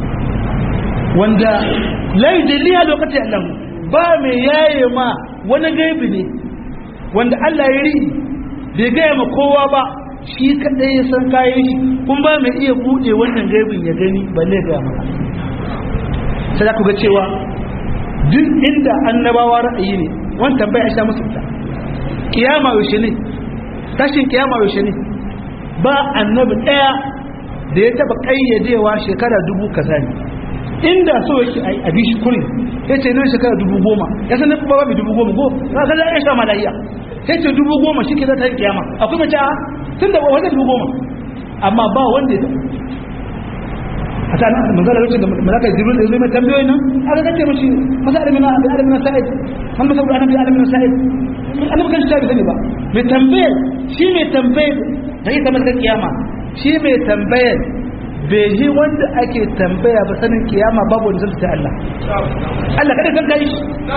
wanda lai jaliya lokacin Allah ba mai yaye ma wani gaibi ne wanda Allah ya ri bai gaya ma kowa ba shi kadai ya san kayan shi kun ba mai iya bude wannan gaibin ya gani balle ga maka sai za ku ga cewa duk inda annabawa ra'ayi ne wani tambaya ya sha musu ita kiyama yaushe ne tashin kiyama yaushe ne ba annabi daya da ya taba kayyadewa shekara dubu kaza ne inda so yake a bi shi kurin ya ce nan shekara dubu goma ya san ba ba dubu goma ko za ka ya sha malaiya ya ce dubu goma shi ke za ta yi kiyama akwai mace a tun da wata dubu goma amma ba wanda ya a ta nan manzala lokacin da malaka jibril da zai mai tambayoyi nan aka kace mashi masa alamina abi alamina sa'id man masa abu alamina alamina sa'id annabi kan shi sani ba mai tambayar shi mai tambayar da ita masa kiyama shi mai tambayar bai yi wanda ake tambaya ba sanin kiyama babu wanda zai Allah Allah kada san kai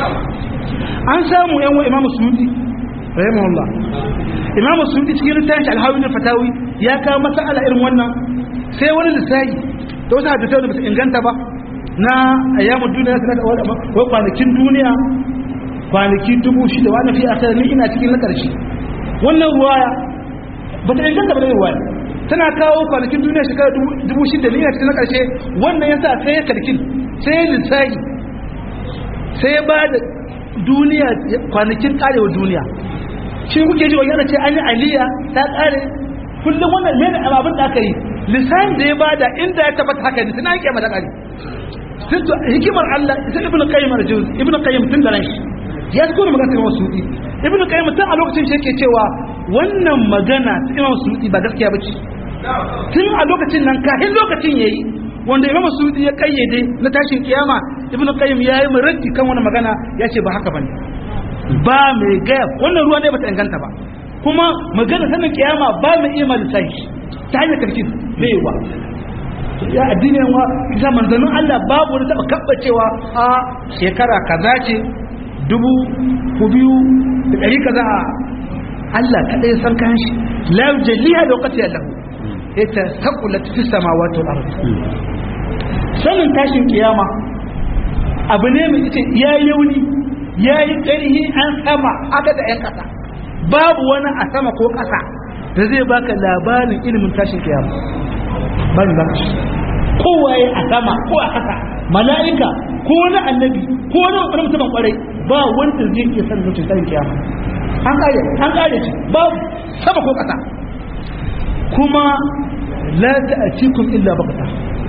an samu yan wa imamu suyuti rahimahullah imamu suyuti cikin littafin al-hawi fatawi ya kawo masala irin wannan sai wani lissafi da wasu hadisai da ba su inganta ba na ayyamu duniya su da wai kwanakin duniya kwanaki dubu shida wani fi a ni ina cikin na ƙarshe wannan ruwaya ba ta inganta ba da ruwaya tana kawo kwanakin duniya shekara dubu shida ne cikin na ƙarshe wannan yasa sai ya karkin sai ya lissahi sai ya ba da duniya kwanakin karewa duniya shi kuke ji wani ce an yi aliya ta kare kullum wannan mene abin da aka yi lissahin da ya bada inda ya tabbata haka ne suna yake mata kare hikimar Allah ita ibnu qayyim al-juz ibnu qayyim tun da ran shi ya tsoro magana ta Imam Sudi ibnu qayyim tun a lokacin shi yake cewa wannan magana ta Imam Sudi ba gaskiya bace tun a lokacin nan kafin lokacin yayi wanda Imam Sudi ya kayyade na tashin kiyama ibnu qayyim yayi mu raddi kan wannan magana ya ce ba haka bane ba mai gaya wannan ruwa ne bata inganta ba kuma magana sanin kiyama ba mai iya malisai ta hanyar karkin bai wa ya addinin wa isa manzannin Allah babu wani taba kabbacewa a shekara kaza ce dubu ku biyu da ɗari kaza a Allah kaɗai ya san kan shi la jalliha da wakati Allah ita saqulat fi samawati wal ard sanin tashin kiyama abu ne mai ita ya yauni ya yi ƙarhi an sama aka da ƴan ƙasa babu wani a sama ko ƙasa da zai baka labarin ilimin tashin kiyama ban ba kowaye a sama ko a ƙasa mala'ika ko wani annabi ko wani wani mutumin kwarai ba wanda zai iya sanin mutum tashin kiyama an kare an kare shi babu sama ko ƙasa kuma la ta'tikum illa baqta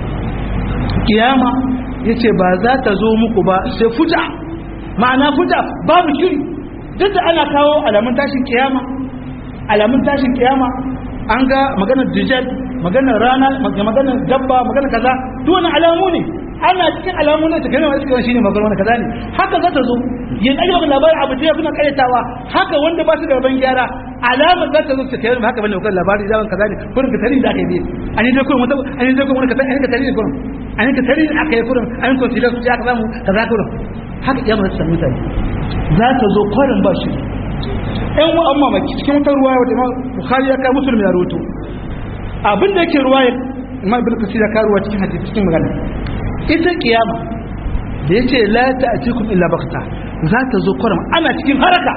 kiyama yace ba za ta zo muku ba sai fuja ma'ana fuja babu shiri duk da ana kawo alamun tashin kiyama alamun tashin kiyama an ga maganar dijal maganar rana maganar dabba maganar kaza duk wani alamu ne ana cikin alamu ne take nawa cikin shine maganar wani kaza ne haka za ta zo yin ayyuka ga labarin abu da kuna karyatawa haka wanda ba su da ban gyara alamar za ta zo ta kai haka bane wannan labari zaman kaza ne kurin ka tari da aka yi an yi dai kurin wata an yi dai kurin wani kaza an yi ka tari kurin an yi ka tari aka yi kurin an yi consider su aka samu kaza kurin haka kiyama za ta samu mutane za ta zo kwarin ba shi ɗan wa amma maki cikin wata ruwa wata imam bukhari ya kai musulmi ya roto abin da yake ruwa imam ibn kasir ya karuwa cikin hadisi cikin magana ita kiyama da yace la ta'tikum illa baghta za ta zo kwarin ana cikin haraka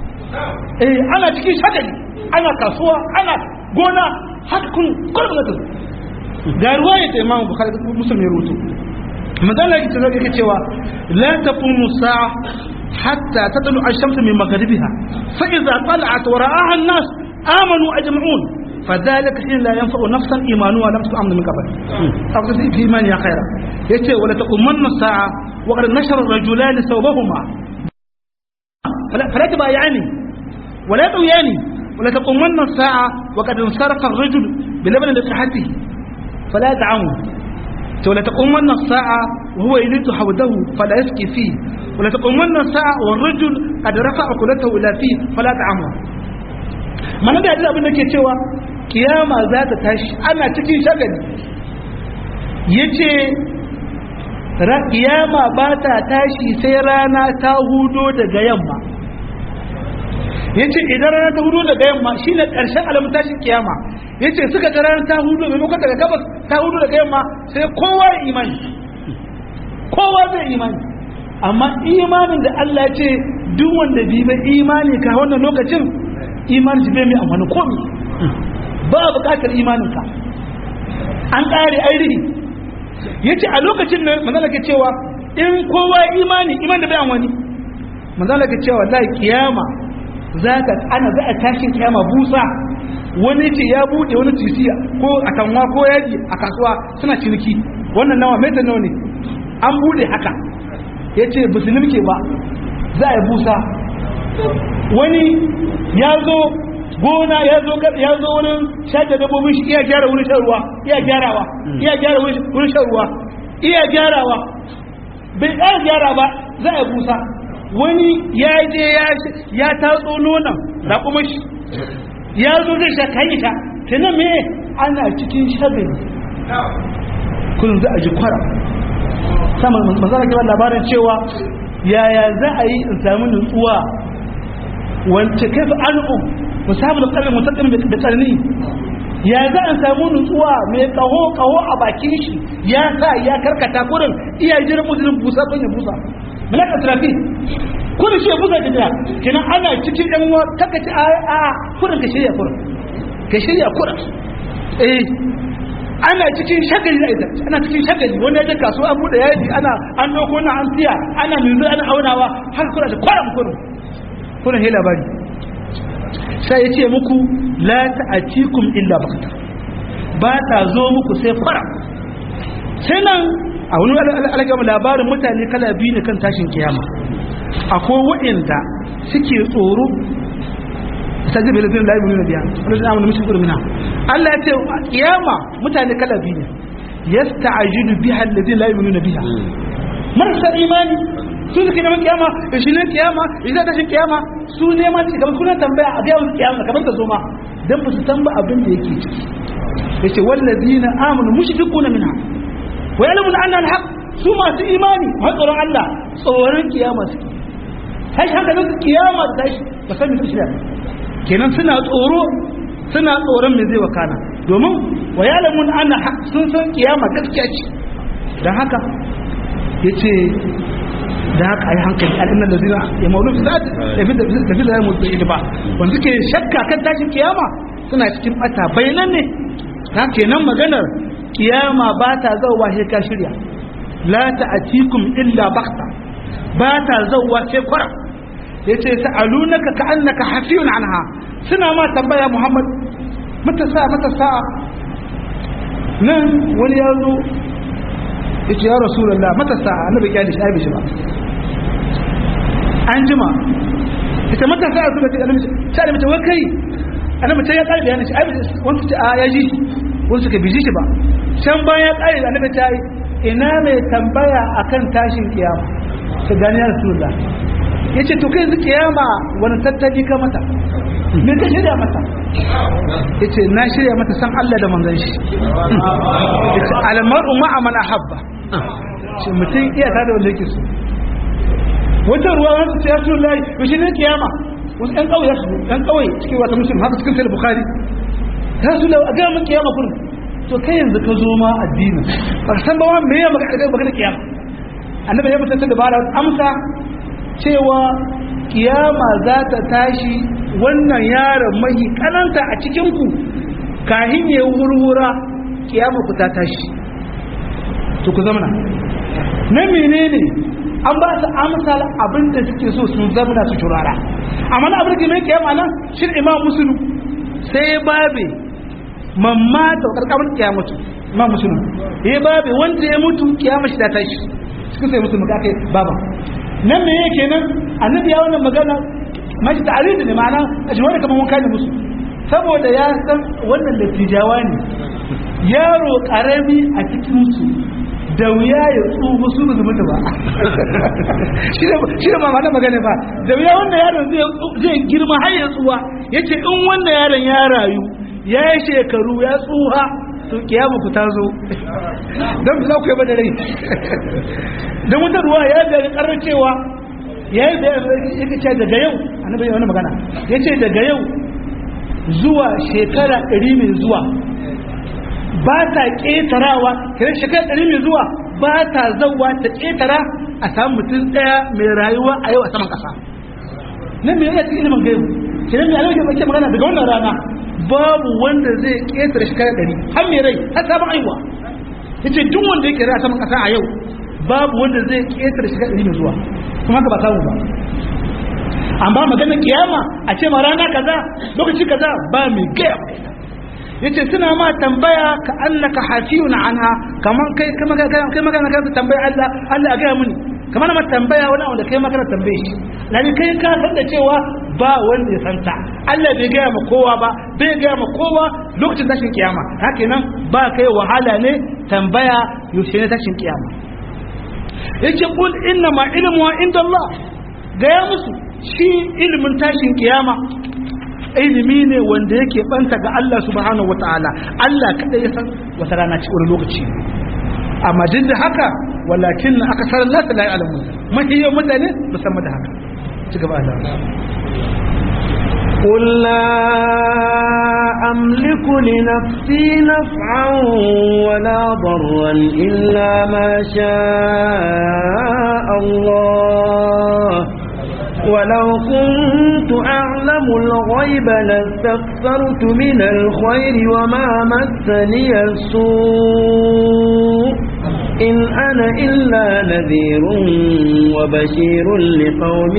eh ana cikin shagali ana kasuwa ana gona haka kun kwarin da ga ruwa ya ce imam bukhari musulmi ya roto magana ita zai yake cewa la taqumu sa'a hatta tatlu ash-shamsu min maghribiha fa idza tala'at wa ra'aha an-nas amanu ajma'un فذلك حين لا ينفع نفسا ايمانها لم تؤمن من قبل اقصد في ايمان يا خيرا يتي ولا تقومن الساعه وقد نشر الرجلان ثوبهما فلا, فلا تبايعني ولا تبياني ولا تقومن الساعه وقد انصرف الرجل بلبن لقحته فلا دعموا ولا تقومن الساعة وهو يريد حوده فلا يسقي فيه ولا تقومن الساعة والرجل قد رفع قلته إلى فيه فلا تعمه ما نبي أجل أبنك يتوى kiyama za ta tashi ana cikin shagali yace kiyama ba ta tashi sai rana ta hudo daga yamma yace idan rana ta hudo daga yamma shine karshen alamun tashin kiyama yace suka ga rana ta hudo maimakon daga gabas ta hudo daga yamma sai kowa ya imani kowa zai imani amma imanin da Allah ya ce duk wanda bi bai imani ka wannan lokacin imanin shi bai mai amfani komai ba bukatar imaninka an ƙare ainihi ya ce a lokacin nan manzala ke cewa in kowa imani iman da bai wani manzala ke cewa la kiyama za ka ana za a tashin kiyama busa wani ce ya buɗe wani tisiya ko a kanwa ko yaji a kasuwa suna ciniki wannan nawa metan nawa ne an buɗe haka ya ce musulmi ke ba za a yi busa wani ya zo gona ya zo ya zo wurin shaje dabbobin shi iya gyara wurin shan ruwa iya gyarawa iya gyara wurin shan ruwa iya gyarawa bai ƙara gyara ba za a busa wani ya je ya tatso nonon raƙumar shi ya zo zai sha kan sha tunan me ana cikin shagali kun za a ji kwara sama mazana kiran labarin cewa yaya za a yi in sami nutsuwa wance kai fa al'um musabul qalbi mutaqin da karni ya za a samu nutsuwa mai kaho kaho a bakin shi ya sa ya karkata kurin iya jiran musulun busa kun ya busa malaka trafi kurin shi ya busa da jira kenan ana cikin yan uwa kaka ci a a kurin ka shirya kurin ka shirya kurin eh ana cikin shagali da ita ana cikin shagali wanda ya je kasuwa an bude yaji ana an dauko na an siya ana mizu ana aunawa har kura da kwaram kurin kurin he labari sai ya ce muku la ta'atikum illa bakta ba ta zo muku sai fara sai nan a wani alagama labarin mutane kala biyu ne kan tashin kiyama akwai waɗanda suke tsoro ta jibe lafiyar da ayyukan biya wani zai amina mishi kurmina Allah ya ce kiyama mutane kala biyu ne yasta'jilu biha alladhi la yu'minu biha marasa imani su suke neman kiyama shi ne kiyama shi zai tashin kiyama su neman ci kamar kuna tambaya a gaya kiyama kamar ta zo ma dan ba su san ba abin da yake ciki yace wallazina amanu mushfiquna minha wa ya'lamuna anna al-haq su masu imani har tsoron Allah tsoron kiyama suke tashi hankalin su kiyama da tashi ba san me shirya kenan suna tsoro suna tsoron me zai wakana domin wa yalamun ana sun san kiyama gaskiya ce dan haka yace da haka ai hankali al'inna da zina ya maulu fi zati da fi da fi da ya mutu ba wanda suke shakka kan tashin kiyama suna cikin bata bayanan ne ta kenan maganar kiyama ba ta zauwa sai ka shirya la ta'atikum illa baghta ba ta zauwa sai kwara yace sa'alunaka ka annaka hafiyun anha suna ma tambaya Muhammad mata sa mata sa nan wani ya zo yace ya rasulullah mata sa annabi ya dace ai shi ba an jima ita mata sa su da annabi sai da mace wai kai annabi ta ya kare bayanin shi ai wanda ta ya ji wanda suka biji shi ba can bayan ya kare annabi ta yi ina mai tambaya akan tashin kiyama ta gani ya rasulullah ya ce to kai yanzu kiyama wani tattali ka mata me ka shirya mata ya ce na shirya mata san Allah da manzan shi ya ce almar'u ma'a man ahabba shi mutum iya ta da wanda yake so wata ruwa wanda ta yasu lai to shi ne kiyama wasu ɗan ƙauye su ɗan ƙauye cikin wata musulun haka cikin sai bukhari ta su lau a gaya min kiyama kurin to kai yanzu ka zo ma addinin ba ka san ba wani me ya magana kiyama annabi ya mutunta da bara amsa cewa kiyama za ta tashi wannan yaron mahi kananta a cikinku kahin ya wurwura kiyama ku ta tashi to ku zamana na menene an ba su amsal abin da suke so sun zamana su turara amma na abin da mai kiyama nan shin imam musulun sai babe mamma ta karkamar kiyamatu imam musulun ya babe wanda ya mutu kiyama shi ta tashi suka sai musu muka kai baba nan me yake nan annabi ya wannan magana mashi ta'aridi ne ma'ana a shi wani kamar wanka ne musu saboda ya san wannan dattijawa ne yaro karami a cikin su da wuya ya tsuhu su ba mutu ba shi da mama na magana ba da wuya wannan yaron zai girma har ya tsuwa ya ce in wannan yaron ya rayu ya yi shekaru ya tsuha to kiyama ku ta zo don za ku yi ba da rai don wata ruwa ya da karar cewa ya yi da ya ce daga yau annabi ya wani magana ya ce daga yau zuwa shekara ɗari mai zuwa ba ta ƙetarawa kira shekara ɗari mai zuwa ba ta zauwa ta ƙetara a samu mutum ɗaya mai rayuwa a yau a saman ƙasa nan mai yana cikin ilimin gaibu kira mai alaƙa ake magana daga wannan rana babu wanda zai ƙetare shekara ɗari har mai rai har sabon aiwa ya ce duk wanda yake rai a saman ƙasa a yau babu wanda zai ƙetare shekara ɗari mai zuwa kuma haka ba samu ba amma magana kiyama a ce ma rana kaza lokaci kaza ba mai gaya yace suna ma tambaya ka annaka hafiyun anha kaman kai kai magana kai magana ka tambaya Allah Allah ga muni kamar ma tambaya wani wanda kai magana tambaye shi lani kai ka san da cewa ba wanda ya santa Allah bai gaya ma kowa ba bai gaya ma kowa lokacin tashin kiyama haka nan ba kai wahala ne tambaya yaushe ne tashin kiyama yace kul inna ma ilmu inda Allah gaya musu shi ilimin tashin kiyama ilimi ne wanda yake banta ga Allah subhanahu wataala Allah kada ya san wata rana ci wani lokaci amma duk da haka walakin na aka sarar nasa la ya'lamu mahiyyan mutane musamman da haka ci gaba da قل لا أملك لنفسي نفعا ولا ضرا إلا ما شاء الله ولو كنت أعلم الغيب لاستكثرت من الخير وما مسني السوء إن أنا إلا نذير وبشير لقوم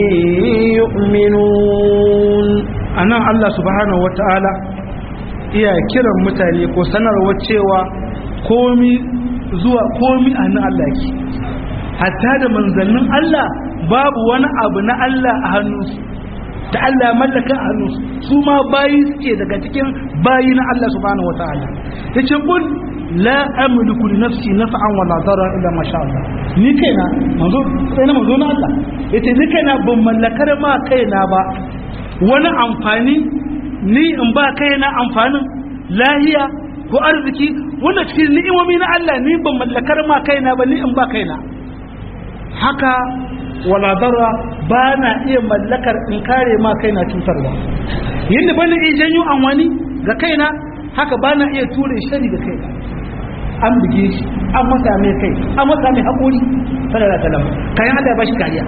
يؤمنون أنا الله سبحانه وتعالى iya kiran mutane ko sanarwa cewa komi zuwa komi a nan Allah ke hatta da manzannin Allah babu wani abu na Allah a hannunsu da Allah mallaka a hannunsu su ma bayi suke daga cikin bayi na Allah subhanahu wa ta'ala ya ce kun la amliku li nafsi naf'an wala darra illa ma sha Allah ni kaina manzo sai na manzo na Allah yace ni kaina ban mallakar ma kaina ba wani amfani ni in ba kaina amfanin lahiya ko arziki wanda cikin ni'imomi na Allah ni ban mallakar ma kaina ba ni in ba kaina haka wala darra ba na iya mallakar in kare ma kaina cutarwa yadda bana iya janyo an wani ga kaina haka ba na iya ture shari ga kaina an buge shi an masa mai kai an masa mai haƙuri sallallahu alaihi wasallam kayan Allah ya bashi kariya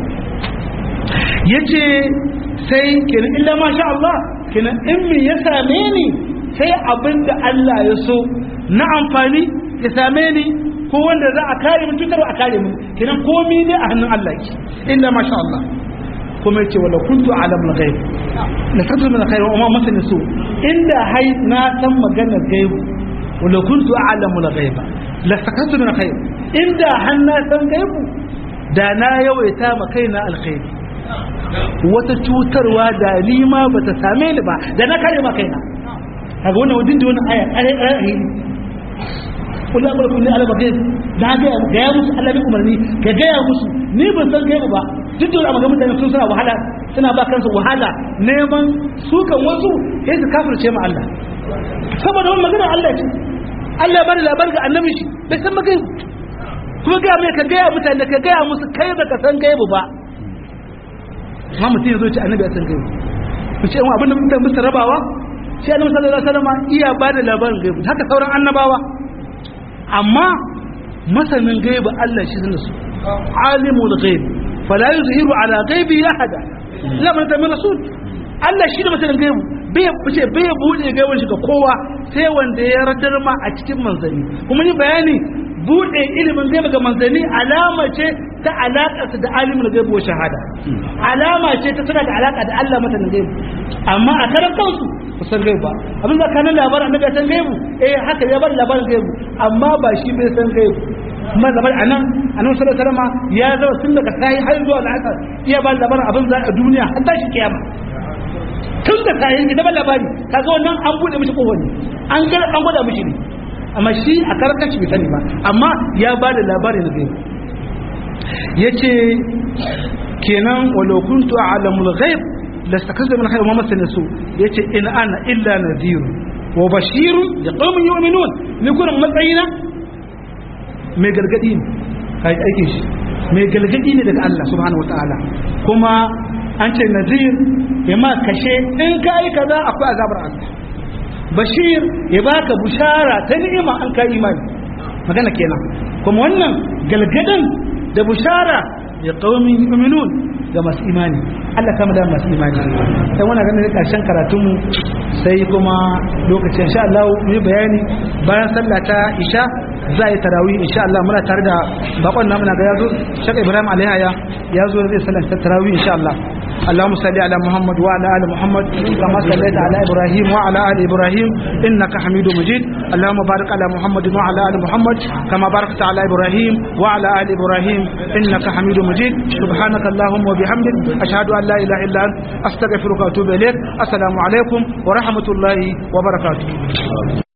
yace sai kenan illa ma sha Allah kenan in me ya same ni sai abinda Allah ya so na amfani ya same ni ko wanda za a kare mun cutarwa a kare mun kenan komai ne a hannun Allah ki illa ma sha Allah kuma yace wala kuntu alamul ghaib la tadru min khair wa ma masani su inda hai na san magana gaibu wala kuntu a'lamul ghaiba la sakatu min khair inda hanna san gaibu da na yawaita ma kaina alkhairi wata cutarwa da ni ma bata same ni ba da na kare ma kaina kaga wannan wadin da wannan aya kare kare kullu amru kullu ala bagais da ga ga ya musu Allah bai umarni ga ga ya musu ni ban san gaibu ba duk da amma mutane sun suna wahala suna ba kansu wahala neman sukan wasu sai su kafirce ma Allah saboda wannan magana Allah ce Allah ya bada labar ga annabi shi bai san magai kuma ga mai ka gaya mutane ka gaya musu kai ba ka san gaibu ba amma mutum ya zo ce annabi ya san gaibu mu ce abin da mutane musu rabawa shi annabi sallallahu alaihi wasallam iya bada labarin gaibu haka sauran annabawa amma masanin gaibu Allah shi zan su alimul ghaib fala yuzhiru ala ghaibi ahada la man tamir rasul Allah shi da masanin gaibu bai fice bai bude gaibun shi ga kowa sai wanda ya radar ma a cikin manzanni kuma ni bayani bude ilimin gaibu ga manzanni alama ce ta alaka da alimul gaibu wa shahada alama ce ta tana da alaka da Allah masanin gaibu amma a karan kansu ku san gaibu ba abin da kanan labarin annabi san gaibu eh haka ya bar labarin gaibu amma ba shi bai san gaibu kuma labarin anan annabi sallallahu alaihi wasallam ya zama tun daga sai har zuwa al'asar iya ba labarin abin za a duniya har tashi kiyama tun da kayan ita ban labari kaga wannan an bude mishi kohoni an ga an gwada mishi ne amma shi a karkashi bai sani ba amma ya ba da labari na gaibu yace kenan walau kuntu a'lamul ghaib lastakazza min khayr ma masana su yace in ana illa nadhir wa bashir liqaumin yu'minun ni gurin matsayina mai gargadi ne kai aikin shi mai gargadi ne daga Allah subhanahu wataala kuma an ce nazir ya ma kashe in ka yi kaza akwai azabar Allah bashir ya baka bushara ta ni'ima an ka imani magana kenan kuma wannan galgadan da bushara ya qaumin yu'minun ga masu imani Allah kama da masu imani sai wannan ganin karshen karatunmu sai kuma lokacin insha Allah mu yi bayani bayan sallah ta isha za a yi tarawih insha Allah muna tare da bakon namu na ga yazo Sheikh Ibrahim Alhaya ya zo zai sallar tarawih insha Allah اللهم صل على محمد وعلى ال محمد كما صليت على ابراهيم وعلى ال ابراهيم انك حميد مجيد اللهم بارك على محمد وعلى ال محمد كما باركت على ابراهيم وعلى ال ابراهيم انك حميد مجيد سبحانك اللهم وبحمدك اشهد ان لا اله الا انت استغفرك واتوب اليك السلام عليكم ورحمه الله وبركاته